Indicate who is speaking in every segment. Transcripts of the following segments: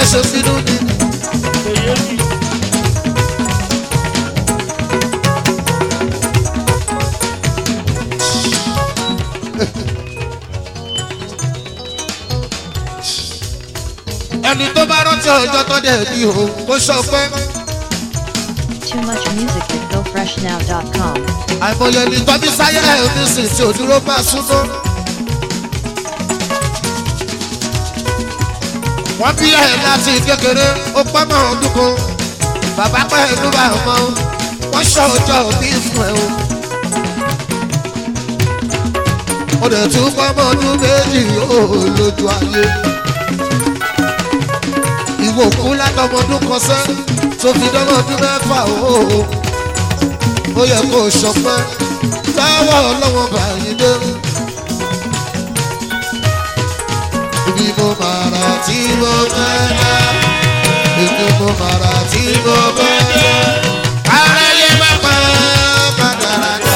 Speaker 1: bẹ́ẹ̀ ṣe bínú ni. ẹni tó bá rántí ọjọ́ tó dẹ̀ bí o kó sọ pé
Speaker 2: Too much music at gofreshnow.com.
Speaker 1: àìmọye ní tọ́bí sáyé ẹ̀ ní sìn tí òdúró máa súnmọ́. wọ́n bí ẹ̀ láti kékeré ó pẹ́ mọ́ ọdún kan bàbá pẹ́ inú bá ọmọ wọ́n ṣọ ọjọ́ òbí fún ẹ o. ó dẹ̀ tún pẹ́ mọ́ ọdún méjì ó lójú ayé. ìwò kú látọmọdún kan sẹ́ tó fi dọ́mọdún mẹ́fà o ó yẹ kó sọpẹ́ lọ́wọ́ ọlọ́wọ́ báyìí dé. ibi mo máa ra tí mo fẹ́ dá ibi mo máa ra tí mo fẹ́ dá. aráyé má pa kàdàràdà.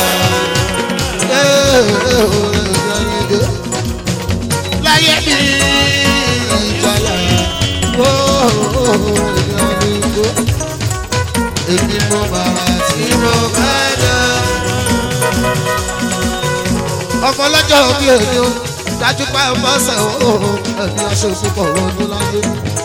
Speaker 1: láyé mi ìjàlá. Èmi mo bàrà tí mo fẹ́ dá. Ọmọ ọlọ́jọ́ bí èmi o, dájú pa ọmọ ọ̀sẹ̀ o, ẹ̀mí aṣọ ìfúnpọ̀ ọdún láyé.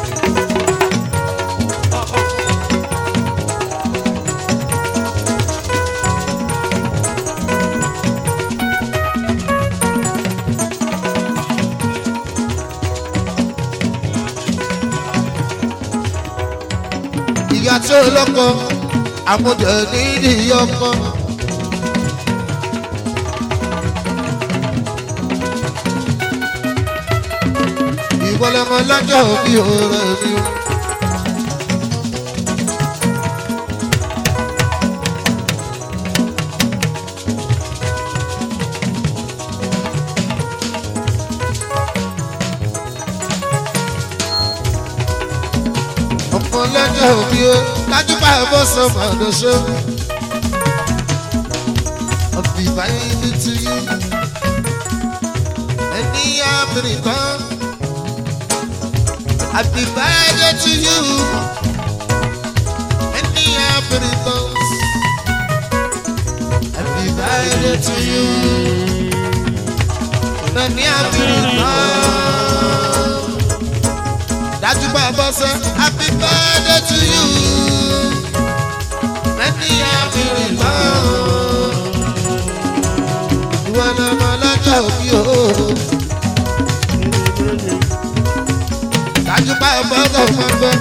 Speaker 1: ìyá tí ó lọ́kọ àmújẹ nídìí ọkọ. ìwọlọmọ lọ́jọ́ bí ọ̀rẹ́ mi. ọmọ lọ́jọ́ òbí o dájú bá ẹ bọ́ sọ màdó ṣó. ọ̀bì báyìí ní ti yí ẹni àbìrì kan. Happy birthday to you ẹni àbìrì kan. Happy birthday to you ẹni àbìrì kan dájú bá a bọ́ sẹ́ happy birthday to you many happy return ìwọ náà mọ lọ́jọ́ òbí o dájú bá a bọ́ sẹ́ ọmọ gbọ́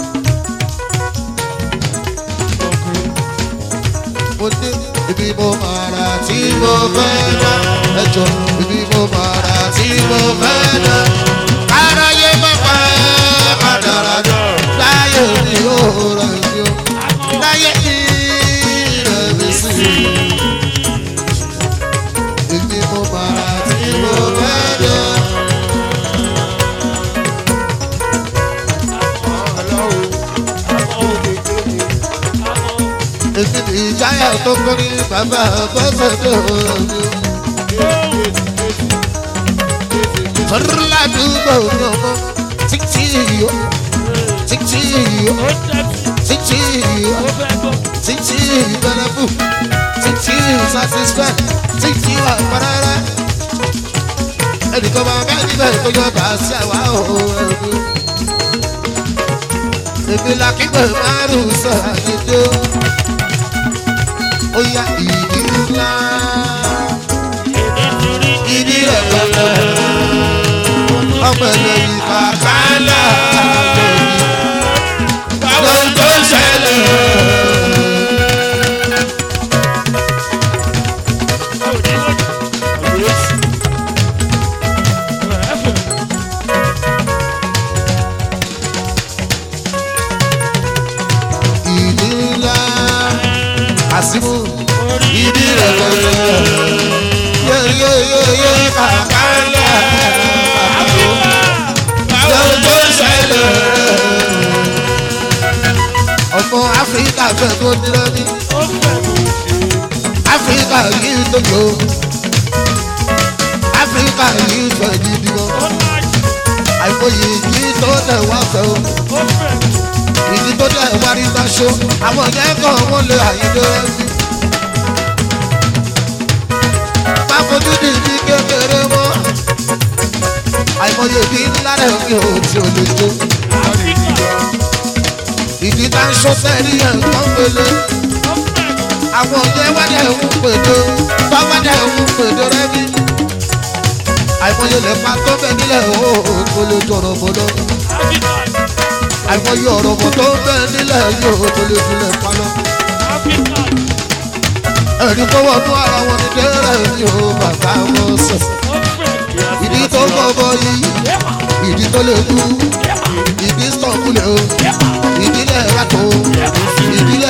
Speaker 1: mo dé ibi mo máa ra tí mo fẹ́ dá ẹjọ́ ibi mo máa ra tí mo fẹ́ dá aráyé má pa àdàràdà láyé mi ò rẹ̀ mi ò láyé mi rẹ̀ mi sí ibi mo máa ra tí mo fẹ́ dá. èmi ní ìjáyà tó kọ́ ní bàbá bọ́sẹ̀ tó rẹ̀ mi ò. Ládùúgbò mi ọmọ títí yìí títí yìí títí yìí títí ìbẹ̀rẹ̀bù títí satisfy títí àpárárá. Ẹnìkan máa bá níbẹ̀ tó yọ bá sí àwa òun ẹ̀rù. Èmi la kígbe márùn sọ àyèdè. Ó yá ìdí ńlá. Ìdí rẹ̀ gbọ́dọ̀ ọmọ ẹlẹ́yìn kàkálà lóyún tó ń ṣẹlẹ̀. ìdí ńlá àsìmù ìdí rẹ̀ lọ́wọ́ yéyéyéyé kàkálà lóhun tó ṣẹlẹ̀. ọmọ áfíríkà fẹ́ kó dúró ní áfíríkà yìí tó yọ áfíríkà yìí fẹ́ gidi wọn àìmọye yìí tó tẹ̀ wá fẹ́ o ṣo àwọn yẹn kàn wọ́n lé àyíndé rẹ́bí. má fojú di ibi kékeré mọ́ àìmọye bí ńlá rẹ̀ mi ò tí ò lè jó. ìdí tá ń ṣó sẹ́rí ẹ̀ ń kán gbélé àwọn yẹn wádẹ̀ ń pèdè bá wádẹ̀ ń pèdè rẹ́bí. àìmọye lè pa tó bẹ nílẹ̀ ó tó lè jọ̀rọ̀ bọ́dọ̀ àìmọye ọ̀rọ̀ bọ̀ tó bẹ nílẹ̀ yóò tó lè filẹ̀ paná. ẹ̀rí tó wọnú ara wọn ní dẹ́rẹ́ yóò bàbá wọn sẹ̀. ìdí tó bọ̀bọ̀ yìí ìdí tó lè kú ìdí sọ̀kúlẹ̀ o ìdílé yàtọ̀ ìdílé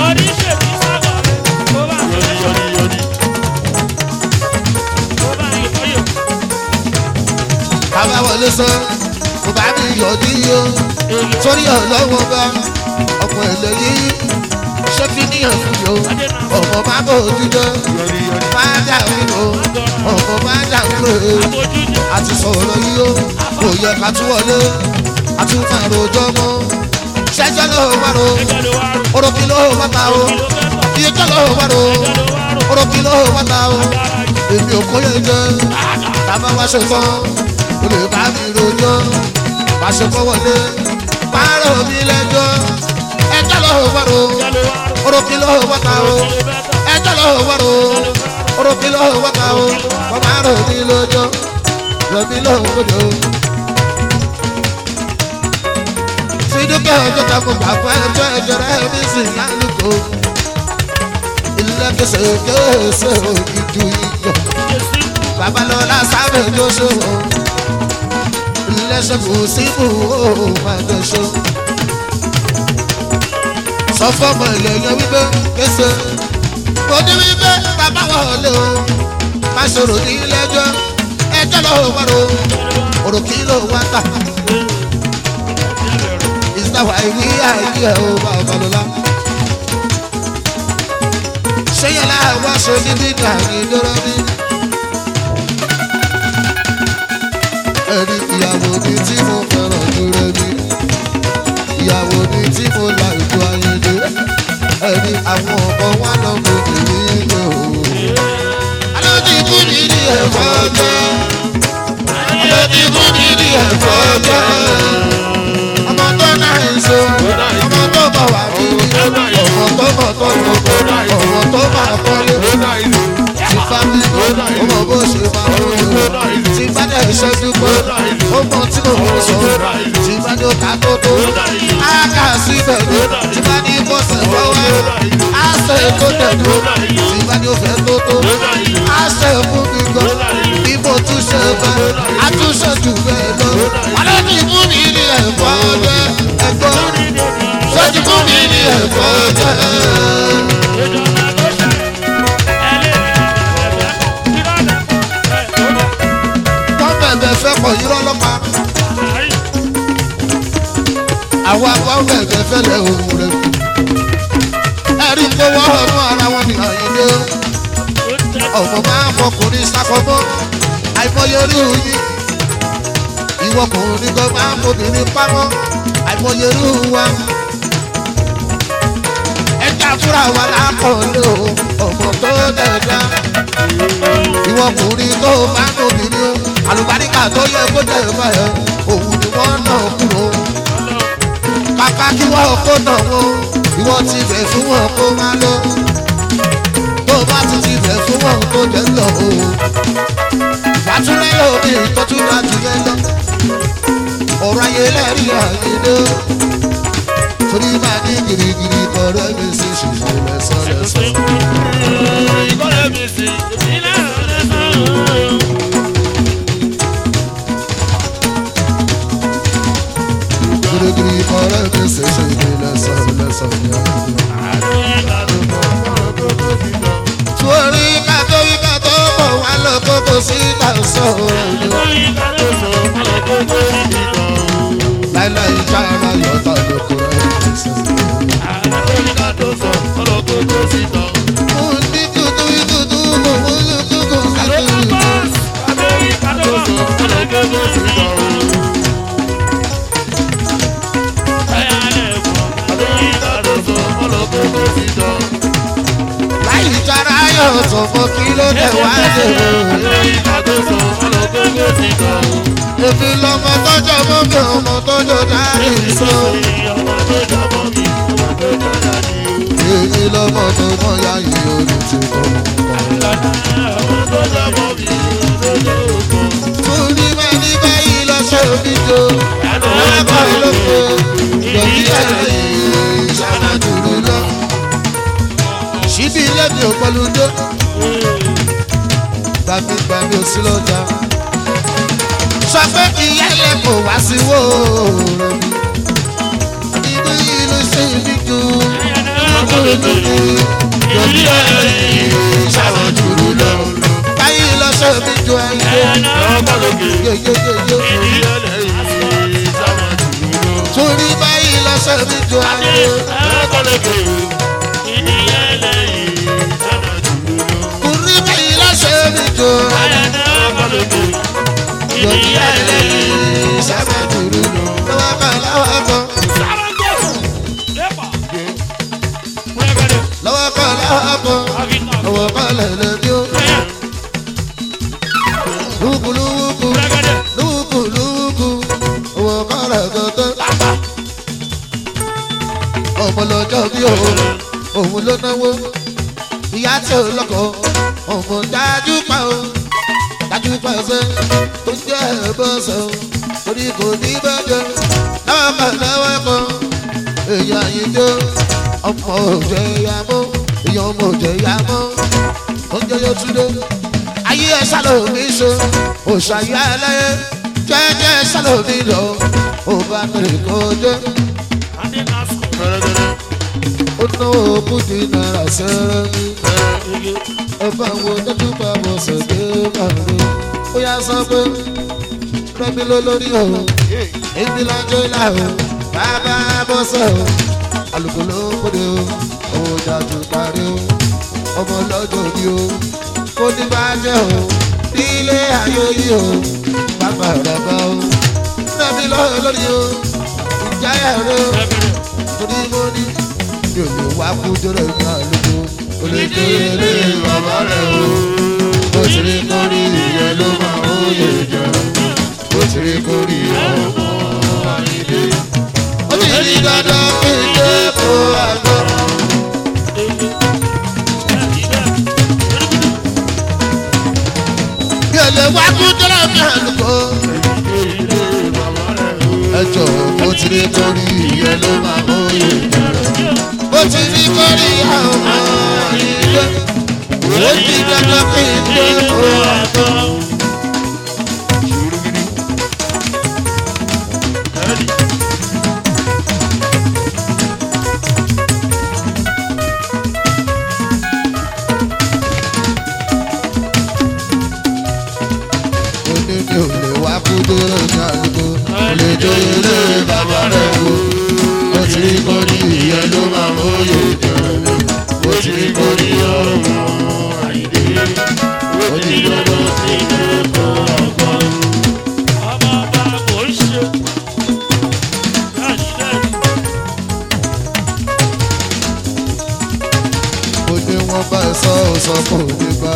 Speaker 1: bàbá wọlé sọ kò bá mi yọ̀ dí o sórí ọlọ́wọ́ bá ọmọ èlé yìí ṣé kí níyàn fún yòó ọmọ má bò ojújọ má dà wíwò ọmọ má dà wíwò àti sọ̀rọ̀ yìí o kò yẹ ká tún wọlé àti máa rojọ́ mọ́ ṣẹ́jọ́ ló wà ro orókì ló wà ta o ìyẹjọ́ ló wà ro orókì ló wà ta o èmi ò kóyè jẹ tàbá wá ṣe tán o lè bá mi rojọ́ bá ṣe kọ́ wọlé pààrọ̀ mi lẹ́jọ́ ẹjọ́ ló wà ro orókì ló wà ta o ẹjọ́ ló wà ro orókì ló wà ta o wọ́n máa rò mí lójọ́ rò mí lójọ́. Fídíkẹ́ ọjọ́ ta mo gbà fún ẹjọ́ ẹjọ́ rẹ̀ mi sì lálùkò. Ilé kẹsẹ̀ kẹsẹ̀ ìdú iyọ̀. Babalọ́lá sábẹ̀ ló ṣòwò. Ilé ṣẹ́kù síbù ó máa jẹ ṣó. Sọ fọ́mọ ilẹ̀ yẹn wípé kẹsẹ̀. Mo ní wípé bàbá wọlé o. Má ṣòro ní ilé ẹjọ́. Ẹjọ́ lọ́wọ́ wọ́n ro. Òròkì ló wá tà ìsìláwà ìwé ayé ẹ̀ ó bá ọba lọ́la. ṣéyẹn láwa ṣe ní dídà ní lọ́rọ́ ní. ẹni ìyàwó ni tí mo fẹ́ràn jù rẹ ní. ìyàwó ni tí mo la ìjọ ayẹyẹ. ẹni àwọn ọmọ wa lọ mọ èmi lò. alóòdì kú mi ní ẹ̀fọ́ jẹ́. alóòdì kú mi ní ẹ̀fọ́ jẹ́ ọmọ tó náà ń so ọmọ tó bọ̀ wá bí ọmọ tó bọ̀ tó lò ọmọ tó máa kọ́lé ti fámi ọmọ bó ṣe máa wọlé ti bá dẹ̀ ṣe dúpọ̀ ọmọ tí mo mú sọ ti bá ní ọkà tó tó á kà síbẹ̀ ní ti bá ní bọ́sẹ̀ fọwọ́ á ṣe tó tẹ̀dú ti bá ní òfẹ́ tó tó á ṣe fún mi gan bí mo tún ṣe bẹ́ẹ̀ á tún ṣe jù bẹ́ẹ̀ lọ wàlẹ́ ní fún mi ní ẹ̀fọ́ ọdẹ ẹ̀gbọ́n sọ́jú fún mi ní ẹ̀fọ́ ọdẹ. wọ́n bẹ̀bẹ̀ fẹ́ pọ̀ yírọ́ lọ́pàá àwọn akọ́ bẹ̀bẹ̀ fẹ́ lẹ̀ òun rẹ̀ ẹ̀rí tó wọ́ ọdún ara wọn ní àyíndé ọ̀pọ̀ máa ń fọkùnrin sákọ́mọ́ àìmọye orí òyìn ìwọkùnrin kan máa ń fobìnrin pamọ́ àìmọye irú wa. ẹja fúra wa lákọ̀ọ́lé o ọmọ tó dẹ̀dá. ìwọkùnrin tó máa ń obìnrin o àlùbáríkà tó yẹ kó jẹ ìfẹ́ ẹ̀ òun ni wọ́n náà kúrò. kàkà kí wọ́n kó náà wọ́n ìwọ ti bẹ̀ fún wọn kó má lọ. tó bá ti ti bẹ̀ fún wọn kó jẹ́ lọ o. wàtúrẹ́ lómi ìtọ́jú dájú yẹn lọ ọ̀rọ̀ ayé lẹ́rìí àyíndé torí máa ní girigiri kọ̀ọ̀rọ̀ mi sì ṣiṣẹ́ lẹ́sọ̀ lẹ́sọ̀. girigiri kọ̀ọ̀rọ̀ mi sì ṣiṣẹ́ lẹ́sọ̀ lẹ́sọ̀. torí kátó wí kátó bọ̀ wá lọ kókó sí tàṣọ láíláí sára yọ̀tà lóko rẹ̀ ṣe. mo ní dúdú dúdú mo mú dúdú dúdú. ọ̀tọ̀ mọ́ kí ló dé wá dé o. èmi lọmọ tọ́jọ́ mọ́ mi ọmọ tọ́jọ́ dárí sọ. èmi lọmọ tó mọ ya yìí olùtí kọ́. torí bá ní báyìí lọ ṣe omi jò. lábàá ló pé ìgbẹ̀bí ẹ̀rẹ̀ ìṣáná dùrú lọ. ṣíbí ilé mi ò pẹ̀lú dé. gbàmígbàmí ò sí lọ́jà. sọ pé ìyá ilé kò wá sí wó mi. ibi yìí ló ṣe mí jù. ọkùnrin tó kù. ìgbẹ̀bí ẹ̀rẹ̀ ìṣáná dùrú lọ. báyìí lọ ṣe mí jù ẹ̀yẹ. yeyeyeye. torí báyìí lọ ṣe mí jù ẹ̀yẹ. torí báyìí lọ ṣe mí jù ẹ̀yẹ. Yọ̀dí ẹlẹ́yìn sábà dúró lọ́wọ́ kan lọ́wọ́ kan lọ́wọ́ kan lọ́wọ́ kan lọ́wọ́ kan lẹ́lẹ́ bí ó. Lúkú lúkú lúkú lúkú lọ́wọ́ kan lẹ́gọ́tẹ́. Ọmọ lọ́jọ́ bí o, òun ló náwó. Ìyá tí ò lọ́kọ̀, ọmọ dájú pa o dájú pàṣẹ tó jẹ́ ẹ̀bọ̀sẹ̀ o torí kò ní bẹ́jẹ̀ lọ́wọ́ kan lọ́wọ́ kan èèyàn àyíjó ọmọ òjò ìyá mọ́ èèyàn ọmọ òjò ìyá mọ́ oúnjẹ yóò tún dé ayé ẹ sálòmí so òṣàyà ẹlẹ́yẹ jẹ́jẹ́ sálòmí lọ ó bá tẹ̀lé kó jẹ́ ó náwó kùdì náírà sẹ́rẹ́ mi ẹ bá wo dájú pa bọ̀ sọ̀dẹ́ bàbá ó yá sọ pé rẹ́mi ló lórí o èmi lájọ́ ìlà o bàbá bọ́sẹ̀ o alùpùpù ló kóde o òun dájú parí o ọmọ lọ́jọ́ òbí o kó ní bá jẹ́ o nílé ayé yìí o bàbá rẹ̀ bá o rẹ́mi ló lórí o ìjáyà rẹ o torí mo ní mi ò lè wá kú jọrọ ìgbà lóko kò lè tó ilé bàbá rẹ o bó ti rí kórì ìyẹn ló máa ń yè jẹ bó ti rí kórì ọmọ àyíké. ó ti rí dandan kí n dé kó àgbọ̀. mi ò lè wá kú jọrọ ìgbà lóko. ẹ jọ bó ti rí kórì ìyẹn ló máa ń yè jẹ bó ti rí kórì ọmọ àyíké. ó ti dandan kí n dé kó àgbọ̀. Oní mi ò lè wá kú dúró ní àdúgbò. Mo lè joyè lé bàbá rẹ̀ wò. Mo ti rí kórì ìyẹn ló máa ń bóyè jẹ. Mo ti rí kórì ọmọ àyíké. Ó ti dandan kí n dé kó àgbọ̀. Mo ní wọ́n bá ẹ sọ ọ́ sọ kò ní bá.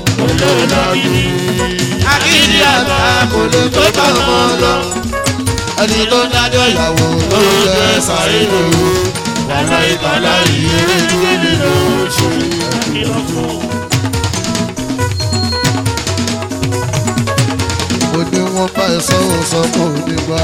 Speaker 1: Akíndí àgbà kò lè tó bá ọmọ lọ. Ẹni tó ń dájọ́ ìyàwó ló jẹ́ sáré lòó. Wàhálà ìtàlá ìyèrè ìwé nínú oṣù. Mo ní wọ́n bá ẹ sọ ọ́ sọ kò ní bá.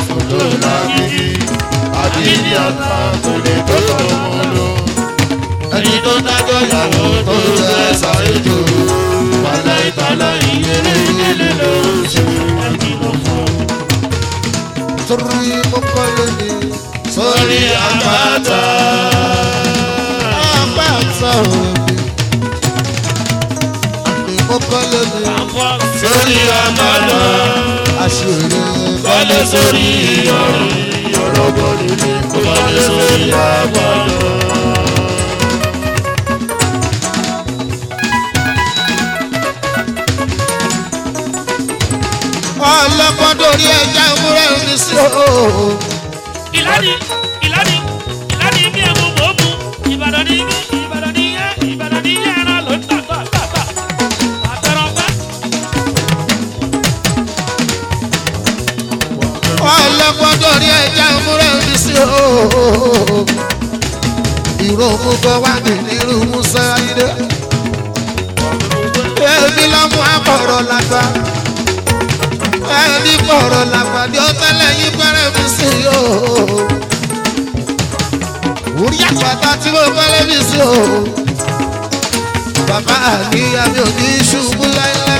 Speaker 1: Akíndí àgbà kò lè tó bá ọmọ lọ. Ẹni tó ń dájọ́ ìyàwó tó jẹ́ sáré lòó. Wàhálà ìtàlá ìyèrè ìwé nínú oṣù. Torí mo kọ́ lónìí sórí àpáta. Àpáta òbí. Àmì mo kọ́ lónìí sórí àpáta. Àṣírí kọ́lé sórí ìyọ̀rùn. Ìyọ̀rọ̀ bọ̀dé ni kò kọ́lé sórí àpáta. Ọlọ́gbọ́n dórí ẹja múrẹ́ ní sí o.
Speaker 3: ìlànì ìlànì ìlànì bí ẹmu mò ń mu ìbàdàn ní bí ìbàdàn ní yẹ ìbàdàn ní yẹ ẹran ló ń tàgbà
Speaker 1: fúnra mi sí o. ìró mú bọ́ wá ní nírú musa ayé. èmi lọ́mú àbọ̀rọ̀ làgbà. ẹni bọ̀rọ̀ làgbà ni ó tẹ́lẹ̀ yín fẹ́rẹ̀ mi sí o. orí àpáta tí mo fẹ́rẹ̀ mi sí o. bàbá àníyá mi ò ní ṣubú láíláí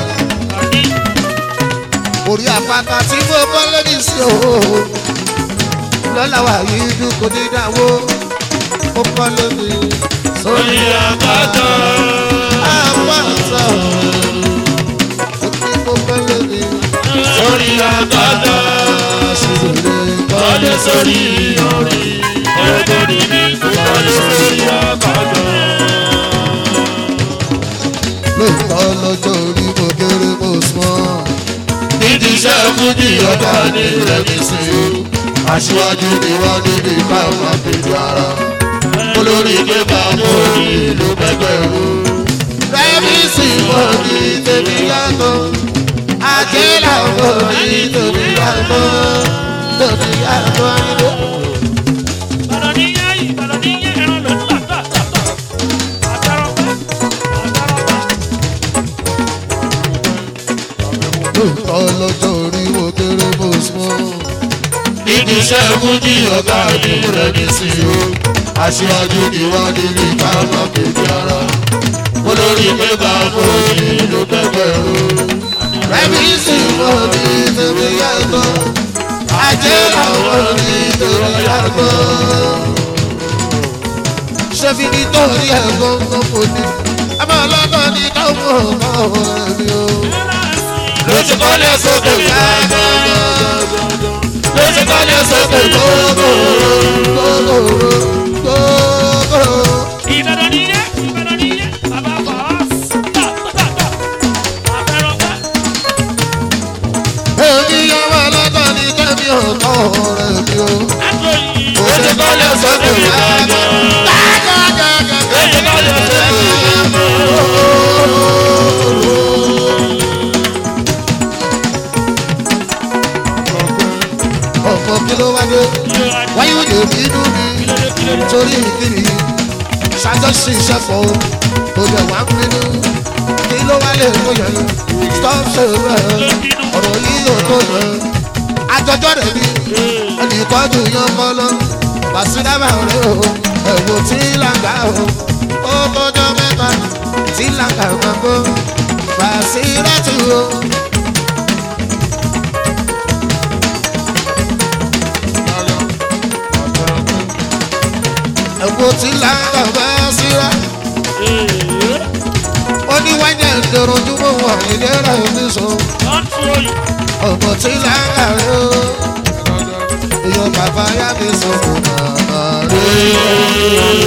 Speaker 1: orí àpáta tí mo bọ́ lórí sí o. lọ́la wà yìí dúkò ní ìdáwó ó kọ́ lórí sórí àpáta. àpáta ó ní mo bọ́ lórí
Speaker 3: Sórí àgbàdo, kọ́lé sórí orí, olórí ní kọ́lé sórí àgbàdo.
Speaker 1: lóòótọ́ lọ́jọ́ orí mo kéré mo sùn.
Speaker 3: Nídìí iṣẹ́ fújì ọ̀gá ní rẹ̀mí sí i.
Speaker 1: aṣíwájú ni wọ́n níbi káwọn àpèjọ ara.
Speaker 3: Olórí pépà mú ìlú pẹ́pẹ́rún.
Speaker 1: rẹ́mi sì mọ̀ ní tèmi yàtọ̀. ajé làwọn ní tèmi yàtọ̀. tèmi yàtọ̀ ayé.
Speaker 3: Ìbàdàn ní yá yìí, Ìbàdàn ní yá ẹran ló ń tà tà tà tà. Àtàrọ̀pá, àtàrọ̀pá.
Speaker 1: lóòótọ́ lọ́jọ́ orí mo kéré mo sùn.
Speaker 3: Nídìí iṣẹ́ fújì ọ̀gá ní rẹ̀mí sí i.
Speaker 1: aṣíwájú ni wọ́n níbi káwọn àpèjọ ara.
Speaker 3: Olórí pépà mú ìlú pẹ́pẹ́rún.
Speaker 1: rẹ́mi sì mọ̀ ní tèmi yàtọ̀. ajé làwọn ní tèmi yàtọ̀. ṣé fi nítorí ẹ̀gbọ́n kan kò ní. àmọ́ ọlọ́gbọ́n ní káwọn ọmọ ọ̀rẹ́ mi o.
Speaker 3: Lóṣù kọ́lé sókè gbàgbọ́. Lóṣù kọ́lé sókè gbogbo. Ìbàdàn ní yá, Ìbàdàn ní yá, bàbá Fàás. Tà tà tà. Àtàrọ̀pá. Lóṣù kọ́lé sókè gbàgbọ́. Lóṣù kọ́lé sókè gbàgbọ́.
Speaker 1: Ọ̀pọ̀ kí ló wá dé? Wáyé òde bínú mi nítorí ìkíni. Ṣàjọṣe ìṣẹ́fọ̀ o, kò dẹ̀ wá ń bínú. Kí ló wá lè tó yẹ? Stop ṣe rẹ̀, ọ̀rọ̀ yìí ò tó yẹ. Àjọjọ́ rẹ̀ ni ẹnìkọ́jú yan kọ́ lọ. Bàṣírábà rẹ̀ o, ẹ̀wò tí làǹgà o. Ó tọ́jọ́ mẹ́ta tí làǹgà máa gbó. Bàṣírátù o. ẹ̀wò tí làǹgà bá síra. ó ní wáyé ìdòròjúmọ́ wà ìdẹ́rẹ́ ìdísọ. ọmọ tí làǹgà rẹ̀ o. èèyàn bàbá yá mi sọ fún màmá rẹ̀.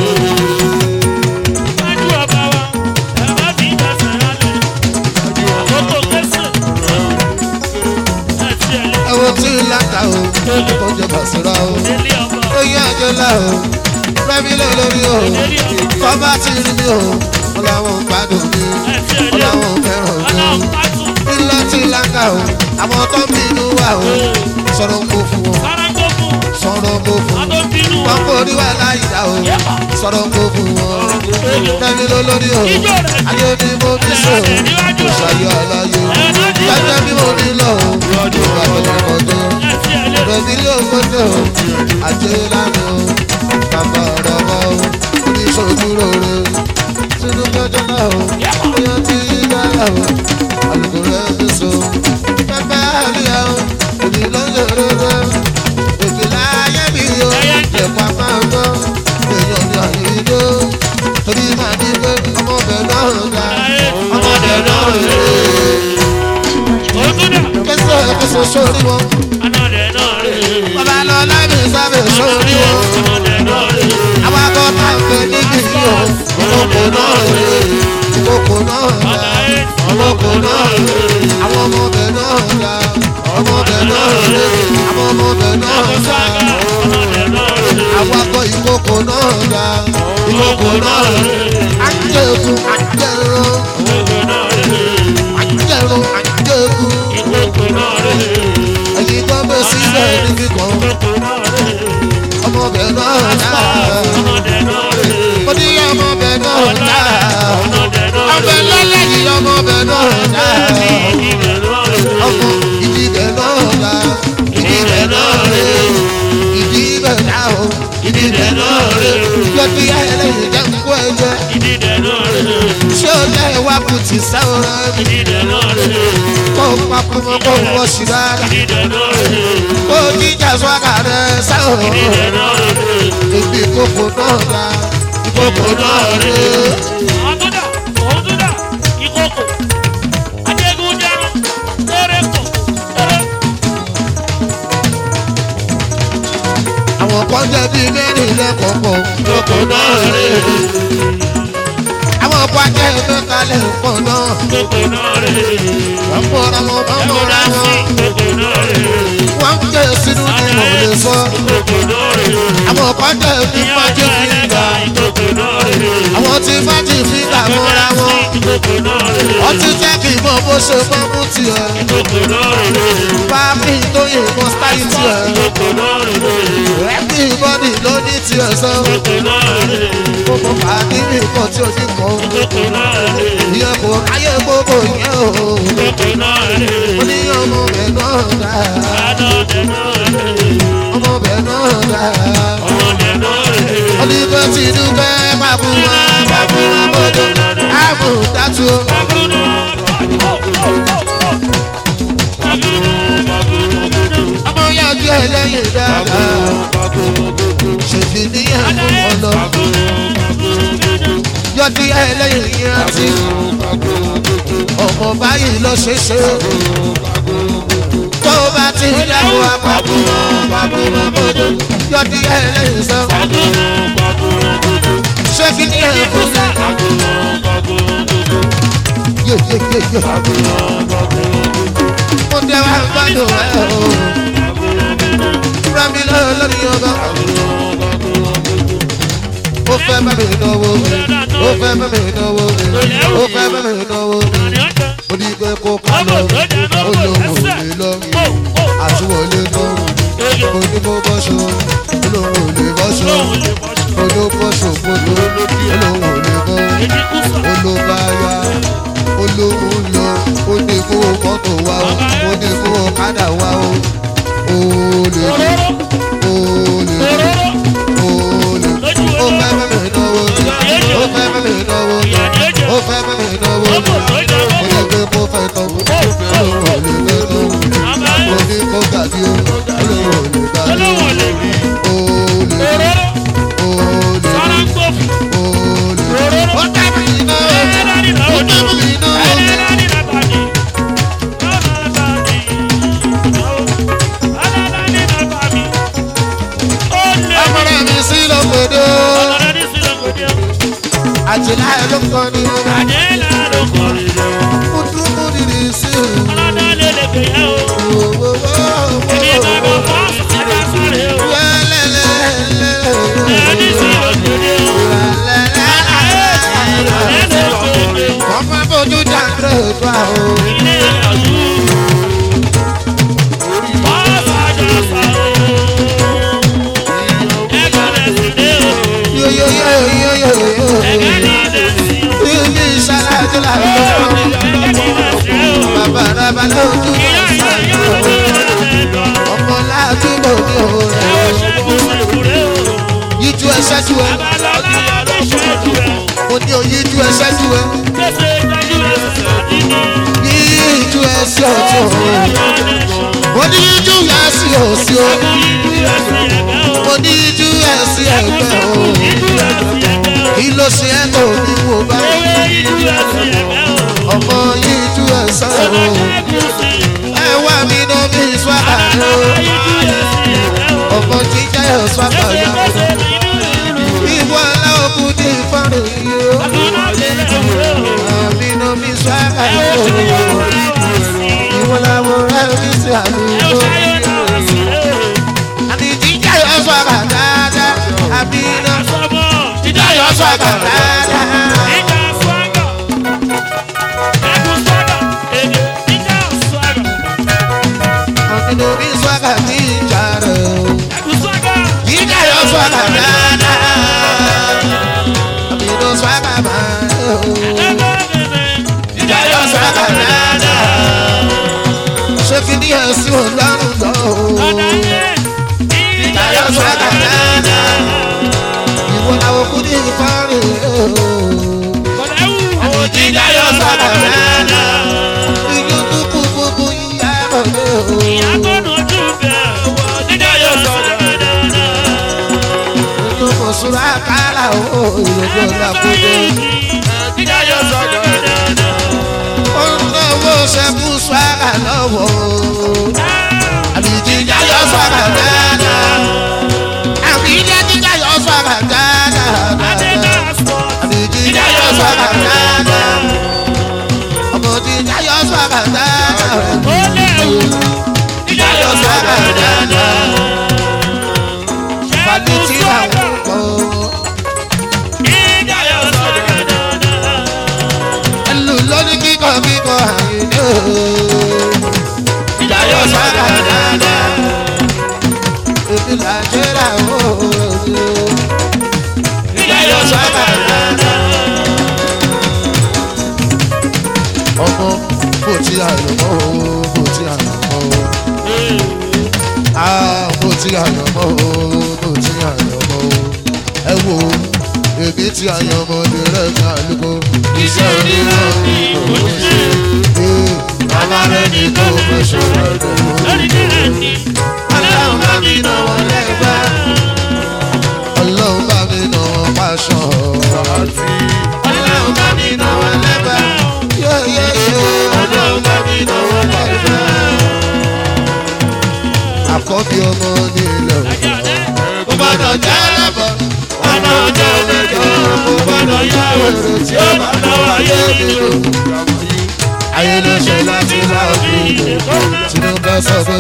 Speaker 1: ẹ̀wò tí làǹgà o. ó jẹ bàṣírà o. oyè àjọlá o. rẹ́mi lórí o. kọ́bá ti rí mi o. wọ́n làwọn ń gbádùn mi. wọ́n làwọn ń fẹ́ràn mi. ilé tí làǹgà o. àwọn tó ń bínú wa o. sọ̀rọ̀ ń kó fún wọn. sọ̀rọ̀ ń kó fún wọn. wọ́n kò rí wa láyìí o. sọ̀rọ̀ ń kó fún wọn. rẹ́mi lórí o. ayé ni mo ní sọ. kò ṣàyọ̀ àlàyé. jẹ́jẹ́ bí mo ní lọ o. ìgbà tó ní kọjá. rẹ̀mí ló gbọ́dọ̀ o. àjẹ́ lánàá o. bàbá ọ̀rọ̀ bá o. oníṣòjú rore. sínú gbọ́dọ̀ náà o. èèyàn ti yí dára o. àlùkò rẹ̀ ti so. pẹ́pẹ́ àríyá o. èmi ló ń yọrọ rẹ̀. èkìlá ayé mi o. ẹ̀pà máa gbọ́. èèyàn ní àyíjó. torí màá ní pé ọmọbẹ̀ náà ga. ọmọbẹ̀ náà rè é. kẹsàn-án kẹsàn-án sórí wọn. bàbá lọ lábẹ́ sábẹ́ sórí wọn. àwọn akọ́ta ń pè ní kìí o. ọmọkò náà rè é. ìkókò náà ga. ọmọkò náà rè é. àwọn ọmọbẹ̀ náà ga. ọmọbẹ̀ náà rè é. àwọn ọmọbẹ̀ náà ga. àwọn akọ ìkókò náà ga. ìkókò náà rè é. àjẹkù àjẹrò àjẹrò àjẹkù. ẹ̀yin tó ń bẹ síbẹ̀ níbi kan. ọmọ bẹ̀ náà dá.
Speaker 3: ọmọdé náà rè
Speaker 1: mo ní ọmọ bẹ̀ náà dá.
Speaker 3: ọmọdé náà
Speaker 1: ọbẹ̀ lọ́lẹ́yìn ọmọ bẹ̀ náà dá.
Speaker 3: ìdílé náà rè
Speaker 1: ọmọ ìdí bẹ̀ náà dá. ìdí bẹ̀ náà rè ìdí bẹ̀ dá o. ìdí bẹ̀ náà rè yọtí ẹlẹ́yìn jẹ́ kó ẹ jẹ́.
Speaker 3: ìdílé náà rè
Speaker 1: ṣé o lẹ́ wá kùtì sáwọn
Speaker 3: ìdílé náà rè
Speaker 1: kó papọ̀ mọ́ kó wọ́n sí rárá.
Speaker 3: ìdílé náà rè
Speaker 1: kó jíjà sọ́kà rẹ̀ sáwọn.
Speaker 3: ìdílé náà rè.
Speaker 1: Èmi ìkókò náà dá. Ìkókò náà rè é.
Speaker 3: Àtúndà, òtúndà, ìkókò, ajégúnjẹrun, tẹ́rẹ̀kọ̀, tẹ́rẹ̀.
Speaker 1: Àwọn kan jẹ́ bíi mẹ́rin lẹ́kọ̀ọ̀kan.
Speaker 3: Ìkókò náà rè é,
Speaker 1: Àwọn kan jẹ́ mẹ́ta lẹ́kọ̀ọ̀ náà.
Speaker 3: ìkókò náà rè é.
Speaker 1: Wọ́n mọ̀ra wọn, wọ́n mọ̀ra
Speaker 3: Ẹ̀kọ́dá sí
Speaker 1: wọn.
Speaker 3: ìkókò náà rè é,
Speaker 1: Wọ́n ń jẹ́ sínú ní mo lè sọ.
Speaker 3: ìkókò náà rè é.
Speaker 1: Àwọn kan jẹ́ bíi
Speaker 3: Ìyá
Speaker 1: májí
Speaker 3: ọjọ́
Speaker 1: fíńgà.
Speaker 3: ẹlẹ́gà, ìkókò náà rè é.
Speaker 1: Àwọn tí májí fíńgà mọ́ra
Speaker 3: Ẹ̀kọ́dá
Speaker 1: wọn.
Speaker 3: sí ìkókò náà rè é,
Speaker 1: Wọ́n ti jẹ́ kí n mọ bó ṣe mọ́ mú tiẹ̀.
Speaker 3: ìkókò náà rè é.
Speaker 1: Pápí tó yìnbọn stáyì tiẹ̀.
Speaker 3: Ìkókò náà rè é,
Speaker 1: Rẹ́pì bọ́dì ló ní tiẹ̀ sọ.
Speaker 3: ìkókò náà rè é.
Speaker 1: Gbogbo pàdé mi kọ̀ tí o ti kọ̀.
Speaker 3: Ìkókò náà rè é,
Speaker 1: Ìyẹn kò ráyè gbogbo yẹn o.
Speaker 3: ìkókò náà rè é.
Speaker 1: Mo ní ọmọ bẹ̀ náà dá.
Speaker 3: Adọ́dẹ náà rè é.
Speaker 1: Ọmọ bẹ̀ náà dá.
Speaker 3: Ọmọdé náà rè é.
Speaker 1: Olùkọ́ ti dúpẹ́ pàbó wọn pàbó wọn bọ́dọ̀. Àmú dátú. Ọmọ yàjú ẹlẹ́yìn dáadáa. Ṣèbí níyẹn fún ọlọ. Yọdí ẹlẹ́yìn yẹn àti. Ọmọ báyìí lọ ṣe ṣe. Tó o bá ti dáwọ́ àpapọ̀ wọn pàbó wọn bọ́dọ̀. Yọdí ẹlẹ́yìn sọ. Ṣé kí ni ẹ̀ fún mi? Yé yé yé yé. Mo tẹ wá gbádùn ẹ o. Fúra mi lọ lórí ọgọ́. Ó fẹ́ bá mi náwó mi. Ó fẹ́ bá mi náwó mi. Ó fẹ́ bá mi náwó mi. Mo ní pé kó ká lọ. Ó lóun ò lè lọ. Àtúwọlé náà. Mo ní kó bọ́ṣọ. Ó lóun ò lè bọ́ṣọ. Mo ló bọ́ṣọ gbogbo. Ó lóun ò lè bọ́. Olóbáyá. Olóhùn lọ. Ó ní kó mọ́tò wá o. Ó ní kó ọ̀kadà wá o. Olè ní. Olè ní. Olè ní. Ó fẹ́ bá mi náwó mi. Ó fẹ́ bá mi náwó mi. Ó fẹ́ bá mi náwó mi. Mo ní pé kó fẹ́ tán. Olóhùn ò lè fẹ́ tán. Mo ní kó gàdí o. Olóhùn ò lè gàdí o. Olè ní. Olè ní. Olè ní. Ó fẹ́ bá mi náwó mi. Ó fẹ́ bá mi náwó mi. Ọmọdé mi sí lọ́gbọ̀dọ̀. Àjìlá ẹ̀ ló kọ́ ni mo bá. Mo dúró mo dìde sí o. Wo, wo, wo, wo. Ọmọ fojú dàgbé tó àwọn. Yo yo yo yo yo yo. Ilé ìṣàlàjò làwọn. Bàbá rábà lójú ọmọ ládùúgbò ní òòrè. Yíjú ẹ ṣẹ́jú ẹ. Mo ní oyíjú ẹ ṣẹ́jú ẹ. Yíjú ẹ sí ọ̀tún. Mo ní yíjú ẹ sí òsì o. Mo ní yíjú ẹ sí ẹgbẹ́ o. Kí ló ṣe ẹ́ tó ní wo bá? Ọmọ yíjú ẹ sọ̀rọ̀ o. Ẹ wá mi ná mi swagger o. Ọmọ jíjẹ́ ẹ̀ swagger yá. Ìwọ aláwọ̀ kú ní ìfọ̀rọ̀ yìí o. Àmì ná mi swagger o. Ìwọ làwọn ẹ̀ mi sí àlùkò. Àmì jíjẹ́ ẹ̀ swagger dáadáa. Àmì ná jíjẹ́ ẹ̀ swagger dáadáa. Àmì ná mi swagger ní ìjà rẹ̀ o. Jíjẹ́ ẹ̀ swagger swaga nana. Àmì ló swaga máa ń lò. Ìdáyọ̀ swaga nana. Ṣé kí ni ẹ̀sìn ò lọ́rùn lọ? Ìdáyọ̀ swaga nana. Ìwọ làwọn kú ní ìfọ́rin o. Àwọn tí Ìdáyọ̀ swaga nana. Ìyó dúkú gbogbo yíyá mọ̀ lé o. Ìyó kò súra kálá o. Ìyó kò lákòókò. Ó ń lọ́wọ́ ṣẹ́kù swaga lọ́wọ́ o. Àbíjí Ìdáyọ̀ swaga nana. Àbíjí Ìdáyọ̀ swaga nana. Àbíjí Ìdáyọ̀ swaga nana. Ọmọ tí Ìdáyọ̀ swaga nana. Ìdáyọ̀ swaga nana. Fàlítì àwọn kọ̀. Ẹlù lóní kíkọ kíkọ àyìnlé o. Ìdáyọ̀ swaga nana. Èmi là jẹ́ làwọn òòrùn o. Ìdáyọ̀ swaga nana. Ọmọ bó ti àyànmọ́ o, bó ti àyànmọ́ o. Ah, bó ti àyànmọ́ o, bó ti àyànmọ́ o. Ẹ wo èmi ti àyànmọ́ ní rẹ̀ kálukú. Iṣẹ́ onímọ̀ ni mò ń ṣe. Ee, Alárẹ̀ ni kò fẹ́ ṣòro ẹ̀dùn. Ọlọ́run bá mi nà wọ́n lẹ́gbẹ́. Ọlọ́run bá mi nà wọ́n pàṣọ. Ọlọ́run bá mi nà wọ́n lẹ́gbẹ́. Yé yé yé. Ọlọ́run bá mi nà wọ́n lẹ́gbẹ́. Àkọ́bí ọmọ ní ilẹ̀ òkú. Kò gbọ́dọ̀ jẹ́ lẹ́bọ̀. Ọ̀nà ọjọ́ mẹ́jọ. Kò gbọ́dọ̀ yá wèrè tí ó bá lọ́wọ́ ayé mi lò. Ayé ló ṣe láti wá òbí ilé. Tinubu sọ pé.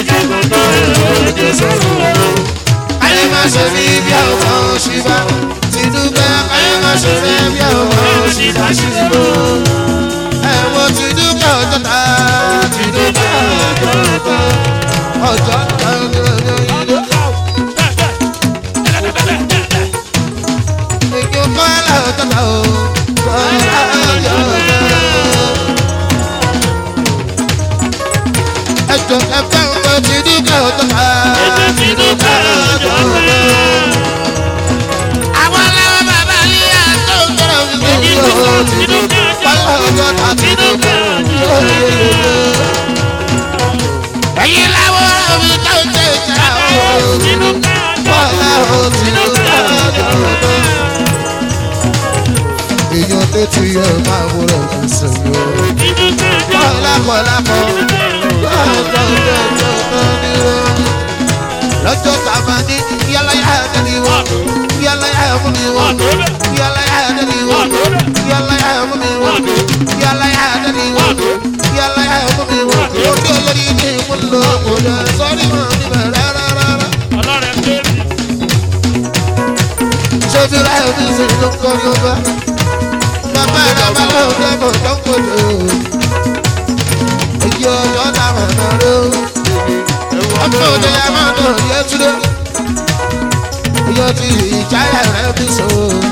Speaker 1: Ayé má ṣe rí bí ọmọ òṣìbá. Tinubu ayé má ṣe rí bí ọmọ òṣìbá ṣìbò. Ẹ̀wọ̀n Tinubu ọjọ́ ta. Tinubu ọjọ́ ta. Ọjọ́ ta ni ọjọ́ ìlú. Èkó kọ́lá ọjọ́ ta o. Kọ́lá ọjọ́ ta. Ẹjọ́ ẹ̀fẹ́ ọmọ Tinubu ọjọ́ ta. Tinubu ọjọ́ ta. Àwọn aláwọ̀ bàbá yìí á tó ń tọrọ wípé yóò Tinubu. Kọ́lá ọjọ́ ta Tinubu. Ẹ̀yin láwọ̀ omi tó ń tẹ̀ ìjà o. Kọ́lá o Tinubu ọjọ́ ta. Èèyàn létí ẹ̀ máa wúrọ̀ ní sẹ́yìn o. Kọ́lá kọ́lá kọ́. Lọ́jọ́ tá a máa ní yálà yá ẹ̀dẹ́ ni wọ́n. Yálà yá ẹ̀fún mi wọ́n. Yálà yá ẹ̀dẹ́ ni wọ́n. Yálà yá ẹ̀fún mi wọ́n. Yálà yá ẹ̀dẹ́ ni wọ́n. Yálà yá ẹ̀fún mi wọ́n. Orí olórí ní ìmúlò òde sọ́rí mọ́ níbẹ̀ rárá. Ṣé bí láyé mi sì ló ń kọ́ Yorùbá? Bàbá rẹ̀ bá lọ́wọ́ dẹ́kun tó ń kojú. Èyí ọjọ́ táwọn náà ló. Ọmọ òde yà máa dùn ní ẹtúndé. Oyè ti ìjáyà rẹ̀ bí so.